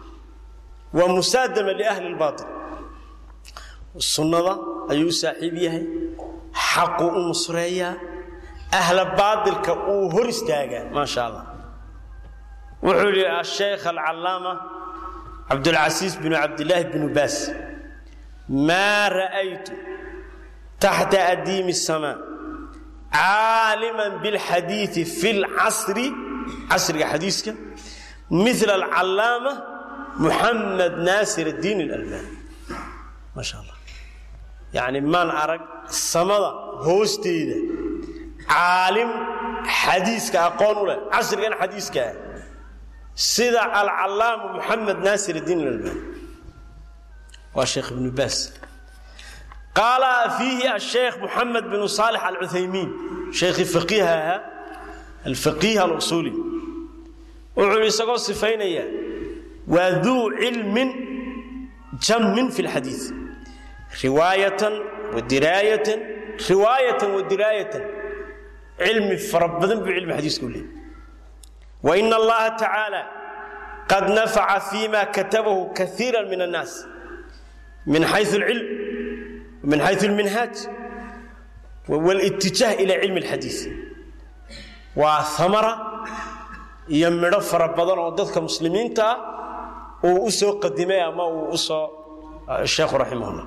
wa musaadama liahli lbaatil sunnada ayuu u saaxiib yahay xaqu u nusreeyaa ahla baatilka uu hor istaagaa maasha allah wuxuu yidhi asheekh alcallaama cabdulcasiis binu cabdillaahi binu baas maa ra'aytu taxta adiimi الsamaa caalima biاlxadiiثi fi اlcasri casriga xadiiska mila alcallaama muxamed naasir الdiin اlalbani maasha allah yani maan arag samada hoosteeda caalim xadiiska aqoon u leh casrigan xadiiska ah sida alcallaamu muxamed naasir الdiin اlalbani waa sheekh ibnu baas qaala fiihi asheekh muxamed binu saalix alcuthaymiin sheekhii faqiiha ahaa alfaqiih alusuuli wuxuu isagoo sifaynaya waa duu cilmin jammin fi lxadiid riwaayatan wa diraayatan riwaayatan wa diraayatan cilmi fara badan buu cilmi xadiiska u leeyay wa ina allaha tacaala qad nafaca fima katabahu kaiira min annaas من حيث العلم ومن حيث المنهاج والاتجاه إلى علم الحديث وثمرة يمر فربضان وددك مسلمين تا وأسو قدمي أما وأسو الشيخ رحمه الله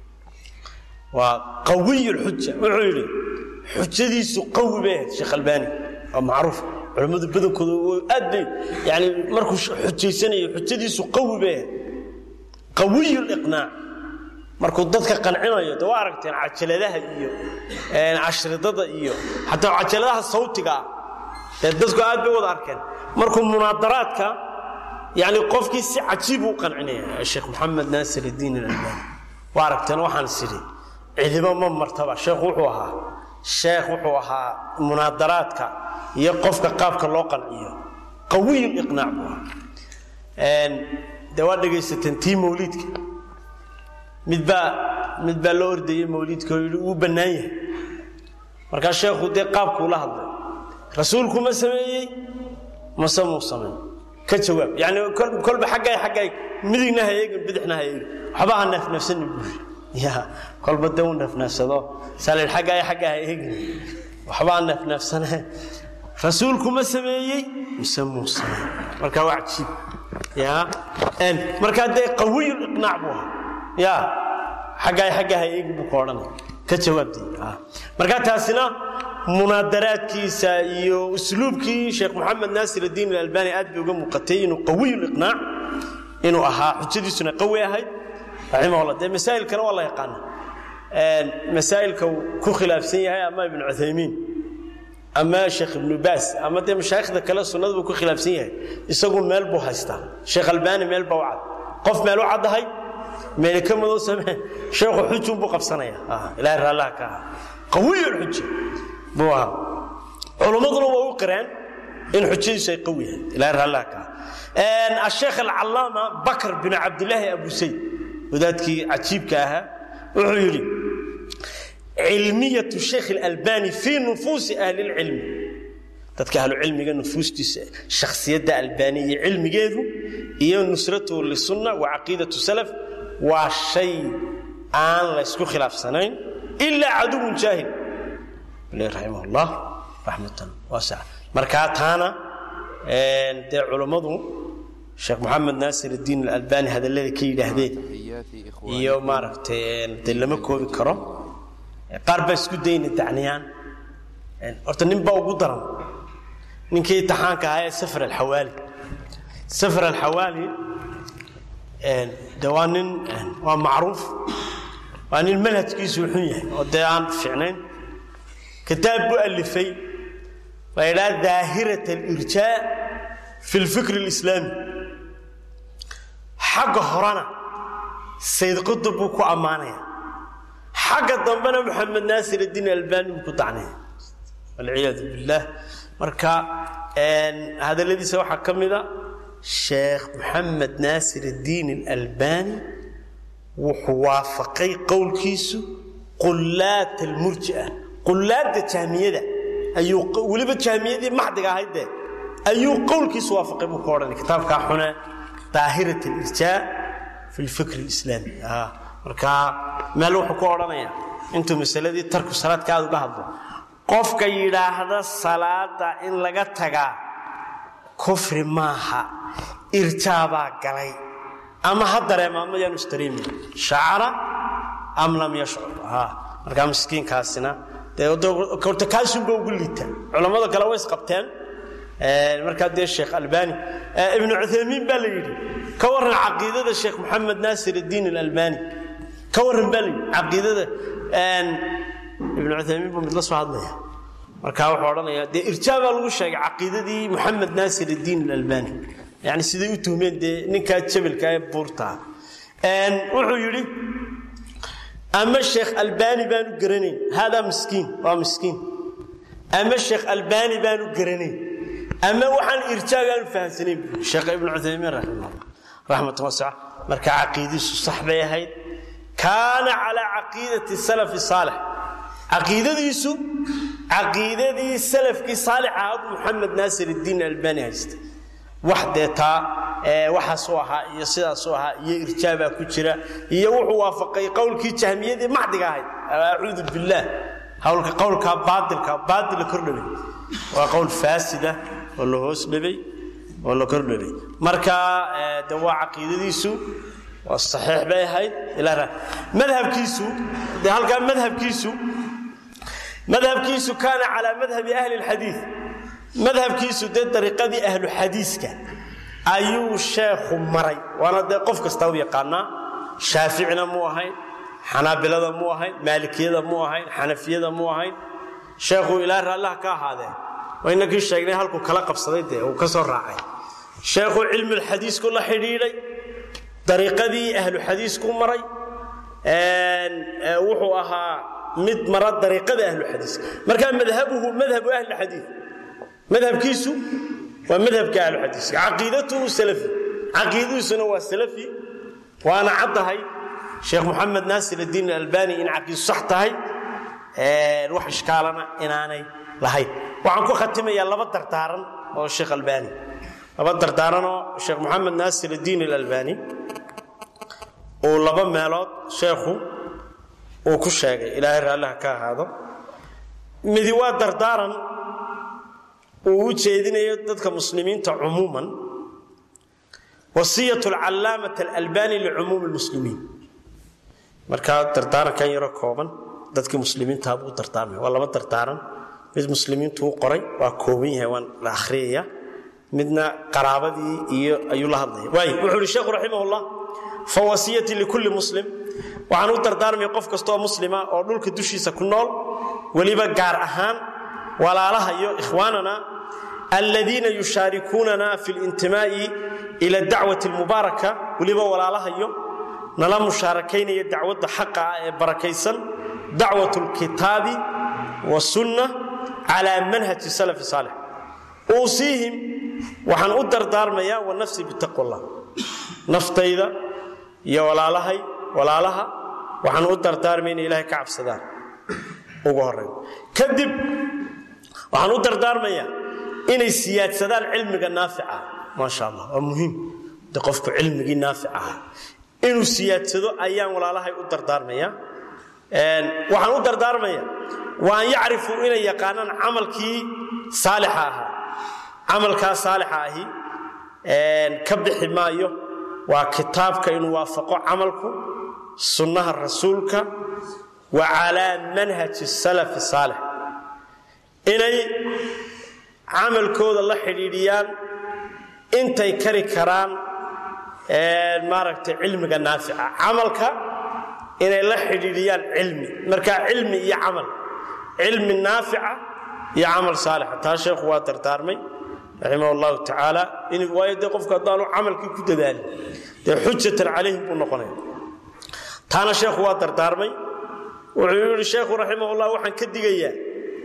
وقوي الحجة وعلي حجة سو قوي به الشيخ الباني معروف علماء بدن كذا أدي يعني مركو حجة سنة حجة سو قوي به qawiy liqnaac markuu dadka qancinayo de waa aragteen cajaladaha iyo cashridada iyo xataa cajaladaha sawtiga ah ee dadku aad bay wada arkeen markuu munaadaraadka yani qofkii si cajiib u qancinaya sheekh moxamed naasir iddiin alalbani waa aragteen waxaan sidhi cidibo ma martaba sheekhu wuxuu ahaa sheekh wuxuu ahaa munaadaraadka iyo qofka qaabka loo qanciyo qawiy iqnaac buu ahaa dee waa dhegaysateen tii mawliidka midbaa mid baa loo ordayey mawliidka oo yidhi wuu bannaan yahay markaa sheekhu dee qaabkuu la hadlay rasuulku ma sameeyey mase muu sameey ka jawaab yani kolba xaggay xaggay midigna ha eegin bidixna ha eegin waxba ha neefneefsanin buuri ya kolba dee u neefneefsado saalid xaggay xagga ha eegin waxba ha neefneefsane rasuulku ma sameeyey mise muu sameey marka waa cajiib ya markaa dee qawiyu iqnaac buu ahaa ya xaggay xagga ha eegin buu ka odhanaya ka jawaabtay marka taasina munaadaraadkiisa iyo usluubkii sheekh moxamed naasir addiin alalbani aad bay uga muuqatay inuu qawiy liqnaac inuu ahaa xujadiisuna qawi ahayd raximahullah dee masaa'ilkana waa la yaqaana masaa'ilka uu ku khilaafsan yahay ama ibnu cuthaymiin ama sheekh ibnu baas ama dee mashaayikhda kale sunnada buu ku khilaafsan yahay isagu meel buu haystaa sheekh albani meel baa u cad qof meel u caddahay meel ka madow samee sheekhu xujun buu qabsanaya ilaahay raallaha ka aha qawiy lxuja buu ahaa culummaduna waa u qireen in xujadiisu ay qawi yahay ilaahay raallaha ka aha asheekh alcallaama bakr bin cabdilaahi abu sayd wadaadkii cajiibka ahaa wuxuu yidhi cilmiyatu sheekh اlalbani fii nufuusi ahli اlcilmi dadka ahlucilmiga nufuustiisa shakhsiyadda albani iyo cilmigeedu iyo nusratuhu lisunna wa caqiidatu salaf waa shay aan laysku khilaafsanayn ilaa caduwun jaahil raximah llah raxmatan waasica markaa taana dee culummadu sheekh moxamed naasir addiin alalbani hadallada ka yidhaahdeen iyo maaragtay dee lama koobi karo qaar baa isku dayna dacniyaan horta nin baa ugu daran ninkii imtixaanka ahaa ee safar alxawaali safar alxawaali de waa nin waa macruuf waa nin manhajkiisu xun yahay oo dee aan fiicnayn kitaab buu alifay la ydhaha daahirat alirjaa fi lfikr اlislaami xagga horena sayd qutub buu ku ammaanaya xagga dambena moxamed naasir addiin albani buu ku dacnaya walciyaadu billaah marka hadalladiisa waxaa ka mida sheekh moxamed naasir addiin alalbani wuxuu waafaqay qowlkiisu qullaat almurjia qullaadda jahmiyada ayuu weliba jahmiyadii maxdiga ahayd dee ayuu qowlkiisu waafaqay buu ka odhanay kitaabkaa xune daahirat alirjaa fi lfikr alislaami marka meel wuxuu ku odhanaya intuu masaladii tarku salaadka aad uga hadlo qofka yidhaahda salaada in laga tagaa kufri maaha irjaabaa galay ama ha dareema ama yaanu isdareemin shacara am lam yashcur markaa miskiinkaasina deorta kaasunba ugu liita culammada kale way isqabteen markaa dee sheekh albani ibnu cuthaymiin baa la yidhi ka warran caqiidada sheekh moxamed naasir addiin alalbani ka warran baa la yidhi caqiidada ibnu cuthaymiin buu mid la soo hadlaya markaa wuxuu odhanaya dee irjaa baa lagu sheegay caqiidadii moxamed naasir addiin alalbani yani siday u tuhmeen dee ninkaa jabelka ee buurtaa wuxuu yidhi ama sheekh albani baanu garanayn haadaa miskiin waa miskiin ama sheekh albani baanu garanayn ama waxaan irjaagaanu fahamsanayn bu sheekh ibnu cuthaymiin raximahullah raxmatan wasica marka caqiidadiisu sax bay ahayd kaana calaa caqiidati salafi saalix caqiidadiisu caqiidadii salafkii saalix ahaa muxamed naasir iddiin albani haysta wax dee taa waxaasuu ahaa iyo sidaasuu ahaa iyo irjaabaa ku jira iyo wuxuu waafaqay qowlkii jahmiyadii maxdiga ahayd acuudu billaah hawlka qowlkaa baailka baaila kordhabay waa qowl faasida oo la hoos dhabay oo la kordhabay marka de waa caqiidadiisu waa saxiix bay ahayd ilaa madhabkiisu de halkaa madhabkiisu madhabkiisu kaana calaa madhabi ahli lxadiid madhabkiisu dee dariiqadii ahlu xadiiska ayuu sheekhu maray waana dee qof kasta u yaqaanaa shaaficina mu ahayn xanaabilada mu ahayn maalikiyada mu ahayn xanafiyada mu ahayn sheekhu ilaa raallaha ka ahaadee waynakii sheegnay halkuu kala qabsaday dee uu ka soo raacay sheekhu cilmulxadiisku la xidhiidhay dariiqadii ahlu xadiisku maray wuxuu ahaa mid mara dariiqada ahluxadiiska marka madhabuhu madhabu ahlixadiid madhabkiisu waa madhabka ahluxadiiska caqiidatuhu salafi caqiidadiisuna waa salafi waana caddahay sheekh moxamed naasir addiin albani in caqiidu sax tahay wax ishkaalana inaanay lahayn waxaan ku khatimayaa laba dardaaran oo sheekh albani laba dardaaranoo sheekh moxamed naasir addiin alalbani uu laba meelood sheekhu uu ku sheegay ilaahay raalliha ka ahaado midi waa dardaaran uu u jeedinayo dadka muslimiinta cumuuman wasiyat alcallaamat alalbani licumuumi lmuslimiin markaa dardaarankan yaro kooban dadkii muslimiintaa buu dardaarmaya waa laba dardaaran mid muslimiintu u qoray waa kooban yahay waan la akhriyaya midna qaraabadii iyo ayuu la hadlaya waay wuxuu uhi sheekhu raximahullah fa wasiyatii likulli muslim waxaan u dardaarmaya qof kastaoo muslima oo dhulka dushiisa ku nool weliba gaar ahaan walaalaha iyo ikhwaanana aladiina yushaarikuunana fi lintimaa'i ila dacwati almubaaraka weliba walaalahayo nala mushaarakaynaya dacwadda xaqa ah ee barakaysan dacwat lkitaabi wasunna calaa manhaji salafi saalix uusiihim waxaan u dardaarmayaa wa nafsii bitaqwa allah naftayda iyo walaalahay walaalaha waxaan u dardaarmaya inay ilaahay ka cabsadaan ugu horeyn kadib waxaan u dardaarmayaa inay siyaadsadaan cilmiga naafica maasha allah waa muhiim de qofku cilmigii naafic ahaa inuu siyaadsado ayaan walaalahay u dardaarmaya waxaan u dardaarmaya wa an yacrifuu inay yaqaanaan camalkii saalixa ahaa camalkaa saalixa ahi ka bixi maayo waa kitaabka inuu waafaqo camalku sunnaha rasuulka wa calaa manhaji salafi saalix inay camalkooda la xidhiidhiyaan intay kari karaan maaragtay cilmiga naafica camalka inay la xidhiidhiyaan cilmi marka cilmi iyo camal cilmi naafica iyo camal saalixa taa sheekhu waa dardaarmay raximah allahu tacaala waayo dee qofku haddaanu camalkii ku dadaalin dee xujatan calayhim buu noqonaya taana sheekhu waa dardaarmay wuxuu yidhi sheekhu raximahullah waxaan ka digayaa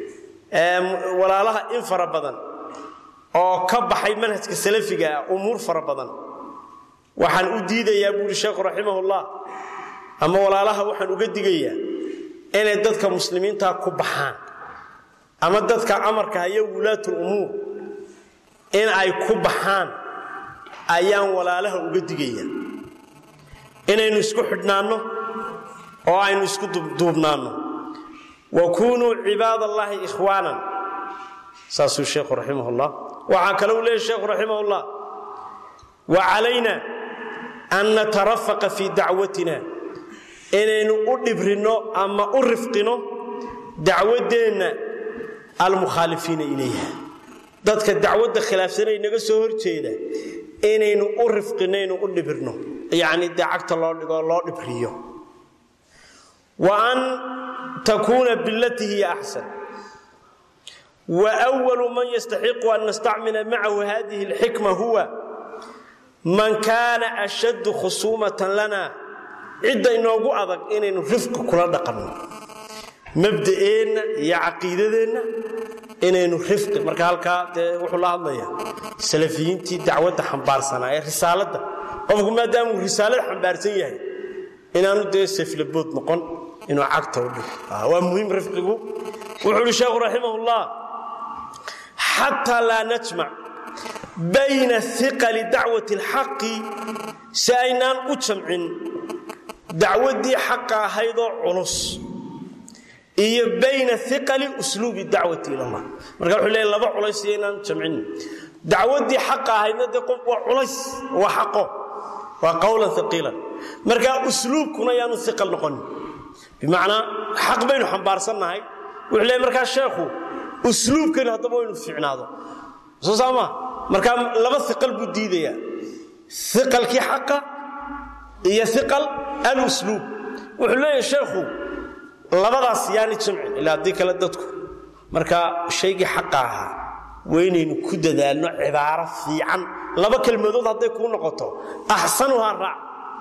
walaalaha in fara badan oo ka baxay manhajka salafiga ah umuur fara badan waxaan u diidayaa buu yidhi sheekhu raximahullah ama walaalaha waxaan uga digayaa inay dadka muslimiintaa ku baxaan ama dadka amarka haya wulaatul umuur in ay ku baxaan ayaan walaalaha uga digaya inaynu isku xidhnaanno oo aynu isku duubnaanno wa kunuu cibaad allaahi ikhwaanan saasuu sheekhu raximahullah waxaa kale uu leeyahy sheekhu raximahullah wa calayna an natarafaqa fii dacwatina inaynu u dhibrinno ama u rifqino dacwaddeenna almukhaalifiina ilayha dadka dacwadda khilaafsanay naga soo horjeeda inaynu u rifqinaynu u dhibirno yacni dee cagta loo dhigo loo dhibriyo wa an takuuna bilatii hiya axsan wa walu man yastaxiqu an nastacmila macahu hadihi alxikma huwa man kaana ashaddu khusuumatan lana cidda inoogu adag inaynu rifqi kula dhaqanno mabda'eenna iyo caqiidadeenna inaynu rifqi marka halkaa dee wuxuu la hadlayaa salafiyiintii dacwadda xambaarsanaa ee risaaladda qofku maadaamuu risaalada xambaarsan yahay inaanu dee seflabood noqon inuu cagta u dhigo waa muhiim rifqigu wuxuu uhi sheekhu raximahullah xataa laa najmac bayna iqali dacwati alxaqi si aynaan u jamcin dacwaddii xaqa ahaydoo culus iyo bayna iqali usluubi dacwati ila allah marka wuxuu leeyahy laba culays iyo inaan jamcin dacwaddii xaqa ahaydna dee qof waa culays waa xaqo waa qowlan iqiilan marka usluubkuna yaanu iqal noqonin bimacnaa xaq baynu xambaarsannahay wuxuu leeyahy markaa sheekhu usluubkeenu haddaba waynu fiicnaado soo saama markaa laba iqal buu diidayaa iqalkii xaqa iyo iqal alusluub wuxuu leeyahay sheekhu labadaas yaani jamcin ilaa haddii kale dadku marka shaygii xaqa ahaa waynaynu ku dadaalno cibaaro fiican laba kelmadood hadday kuu noqoto axsanuhaa raac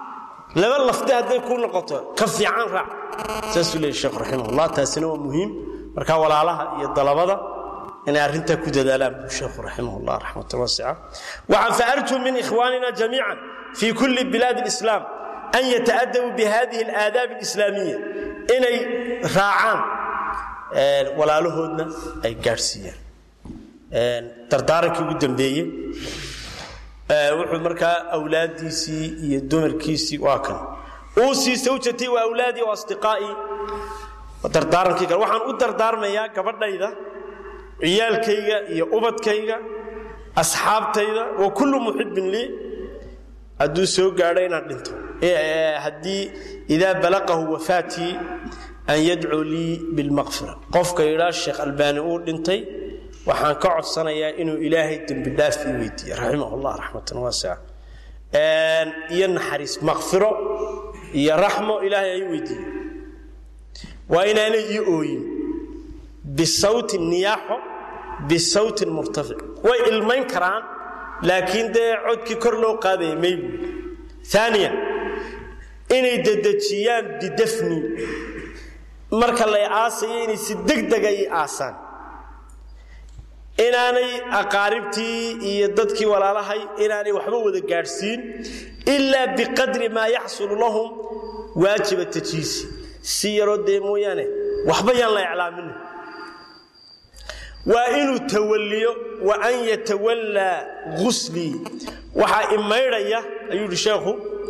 laba lafdi hadday ku noqoto ka fiican raac saasuu leeyay sheekhu raximahullah taasina waa muhiim marka walaalaha iyo dalabada inay arrintaa ku dadaalaan buu sheekhu raximahullah raxmatan wasica waxaan faarjuu min ikhwaanina jamiican fii kulli bilaadi alislaam an yataadabuu bihadihi alaadaab alislaamiya inay raacaan walaalahoodna ay gaadhsiiyaan dardaarankii ugu dambeeye wuxuu markaa awlaadiisii iyo dumarkiisii waa kan uusii sawjatii wa awlaadii wa asdiqaa'ii dardaarankii kale waxaan u dardaarmayaa gabadhayda ciyaalkayga iyo ubadkayga asxaabtayda wa kullu muxibbin lii hadduu soo gaadho inaan dhinto haddii idaa balaqahu wafaatii an yadcuu lii bilmaqfira qofka yidhaa sheekh albaani uu dhintay waxaan ka codsanayaa inuu ilaahay dembi dhaaf ii weydiiye raximah llah raxmatan waasica iyo naxariis maqfiro iyo raxmo ilaahay ay weydiiye waa inaanay ii ooyin bisawtin niyaaxo bisawtin murtafic way ilmayn karaan laakiin dee codkii kor loo qaadaya maybu aaniya inay dedejiyaan bidafni marka lay aasayo inay si degdega ii aasaan inaanay aqaaribtii iyo dadkii walaalahay inaanay waxba wada gaadhsiin ilaa biqadri maa yaxsulu lahum waajiba tajiisi si yaroo dee mooyaane waxba yaan la iclaamina waa inuu tawaliyo wa an yatawallaa guslii waxaa imaydhaya ayuu yidhi sheekhu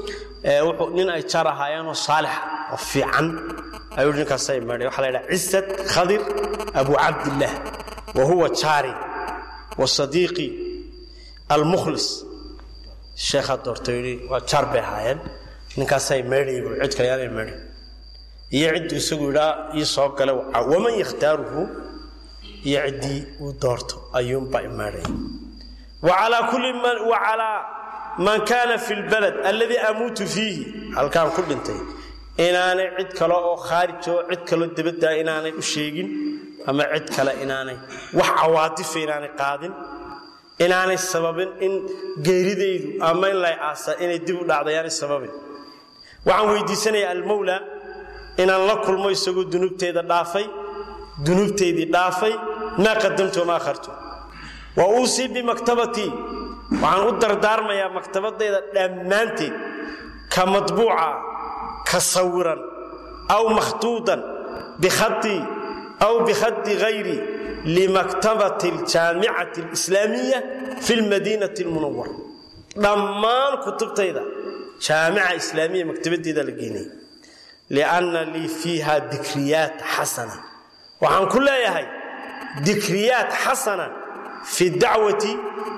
nin ay jar ahaayeenoo saalixa oo fiican ayuu yidhi ninkaasa imaydhaya waxa la ydhaha cisad khadir abu cabdillaah wa huwa jaari wa sadiiqii almukhlis sheekhaa doorta yidhi waa jaar bay ahaayeen ninkaasaa imaydhaya buu cid kale yaana imaydhay iyo cidduu isagu yidhaa ii soo gala waman yakhtaaruhu iyo ciddii uu doorto ayuunbaa imaadhaya wacalaa kulli man wacalaa man kaana fi lbalad alladii amuutu fiihi halkaan ku dhintay inaanay cid kale oo khaarijoo cid kaloo debaddaa inaanay u sheegin ama cid kale inaanay wax cawaadifa inaanay qaadin inaanay sababin in geeridaydu ama in lay aasa inay dib u dhacdayaanay sababin waxaan weydiisanayaa almawla inaan la kulmo isagoo dunuubteeda dhaafay dunuubteydii dhaafay maa qadamtu wamaa akhartu wa uusii bimaktabatii waxaan u dardaarmayaa maktabadayda dhammaanteed ka madbuuca ka sawiran aw makhtuudan bikhatii aw bikhadi hayri limaktabati aljaamicati alislaamiya fi lmadiinati almunawara dhammaan kutubtayda jaamica islaamiya maktabaddeeda la geenaya lianna lii fiiha dikriyaat xasana waxaan ku leeyahay dikriyaat xasana fi dacwati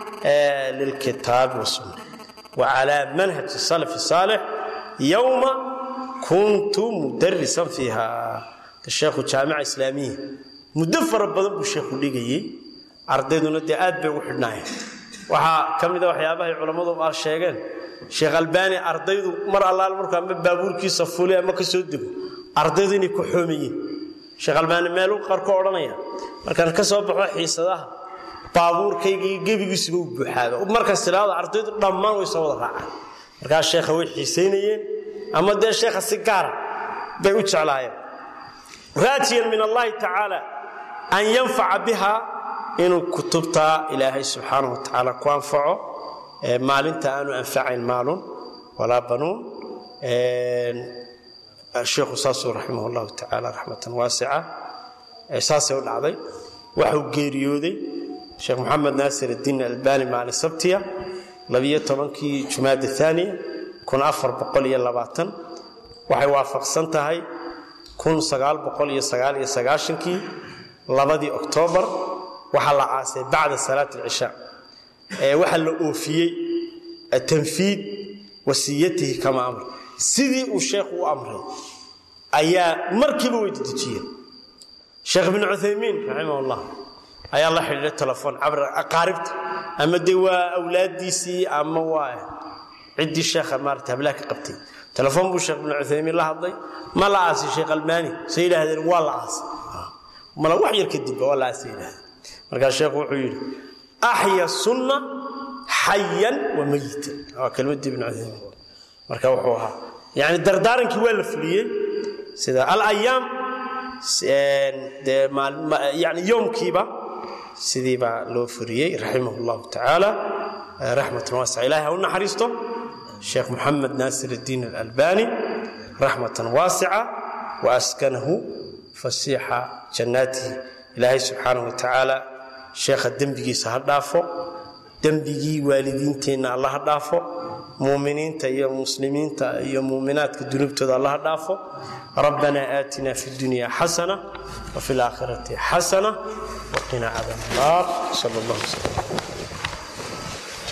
lilkitaabi wasunna wacalaa manhaji salafi saalix yowma kuntu mudarisan fiiha sheekhu jaamica islaamiya muddo fara badan buu sheekhu dhigayey ardayduna dee aad bay ugu xidhnaayeen waxaa ka mida waxyaabahay culammadu a sheegeen sheekh albaani ardaydu mar allaal markuu ama baabuurkiisa fuli ama ka soo dego ardaydu inay ku xoomayeen sheekh albaani meeluu qarko odhanaya markaan ka soo baxo xiisadaha baabuurkaygii gebigiisuba u buuxaaba markaas tidhaahdo ardaydu dhammaan way soo wada raacaan markaas sheekha way xiisaynayeen ama dee sheekha si gaara bay u jeclaayeen raajiyan min allahi tacaala an yanfaca biha inuu kutubtaa ilaahay subxaanahu wa tacaala ku anfaco maalinta aanu anfacayn maalun walaa banuun sheikhu saasuu raximah llahu tacaala raxmatan waasica saasay u dhacday waxuu geeriyooday sheekh moxamed naasir addiin albani maalin sabtiya labiyo tobankii jumaada aaniya kun afar boqol iyo labaatan waxay waafaqsan tahay kun sagaal boqol iyo sagaal iyo sagaashankii labadii oktoobar waxaa la aasay bacda salaat alcishaa waxaa la oofiyey tanfiid wasiyatihi kama amr sidii uu sheekhu u amray ayaa markiiba way dedejiyeen sheekh ibnu cuthaymiin raximah llah ayaa la xidhiidhay telefoon cabr aqaaribta ama dee waa awlaadiisii ama waa ciddii sheekha maarata hablaha ka qabtay telefoon buu sheekh ibnu cuthaymiin la hadlay ma la aasay sheekh almaani say yidhaahdeen waa la aasay mala wax yar kadibba waa la aasay yidhahdeen markaa sheekhu wuxuu yidhi axya sunna xayan wa mayitan waa kelmadii ibnu cuthaymiin marka wuxuu ahaa yani dardaarankii waa la fuliyey sida alayaam dee yani yoomkiiba sidii baa loo furiyey raximah llahu tacaala raxmatan waasica ilahay ha u naxariisto sheekh moxamed naasir اddiin alalbani raxmatan waasica waaskanahu fasiixa jannaatihi ilaahay subxaanahu wa tacaala sheekha dembigiisa ha dhaafo dembigii waalidiinteenna alla ha dhaafo muuminiinta iyo muslimiinta iyo muuminaadka dunuubtooda alla ha dhaafo rabbana aatina fi اdunya xasana wafi اlaakhirati xasana waqina cadaab الnaar sal اllah wslam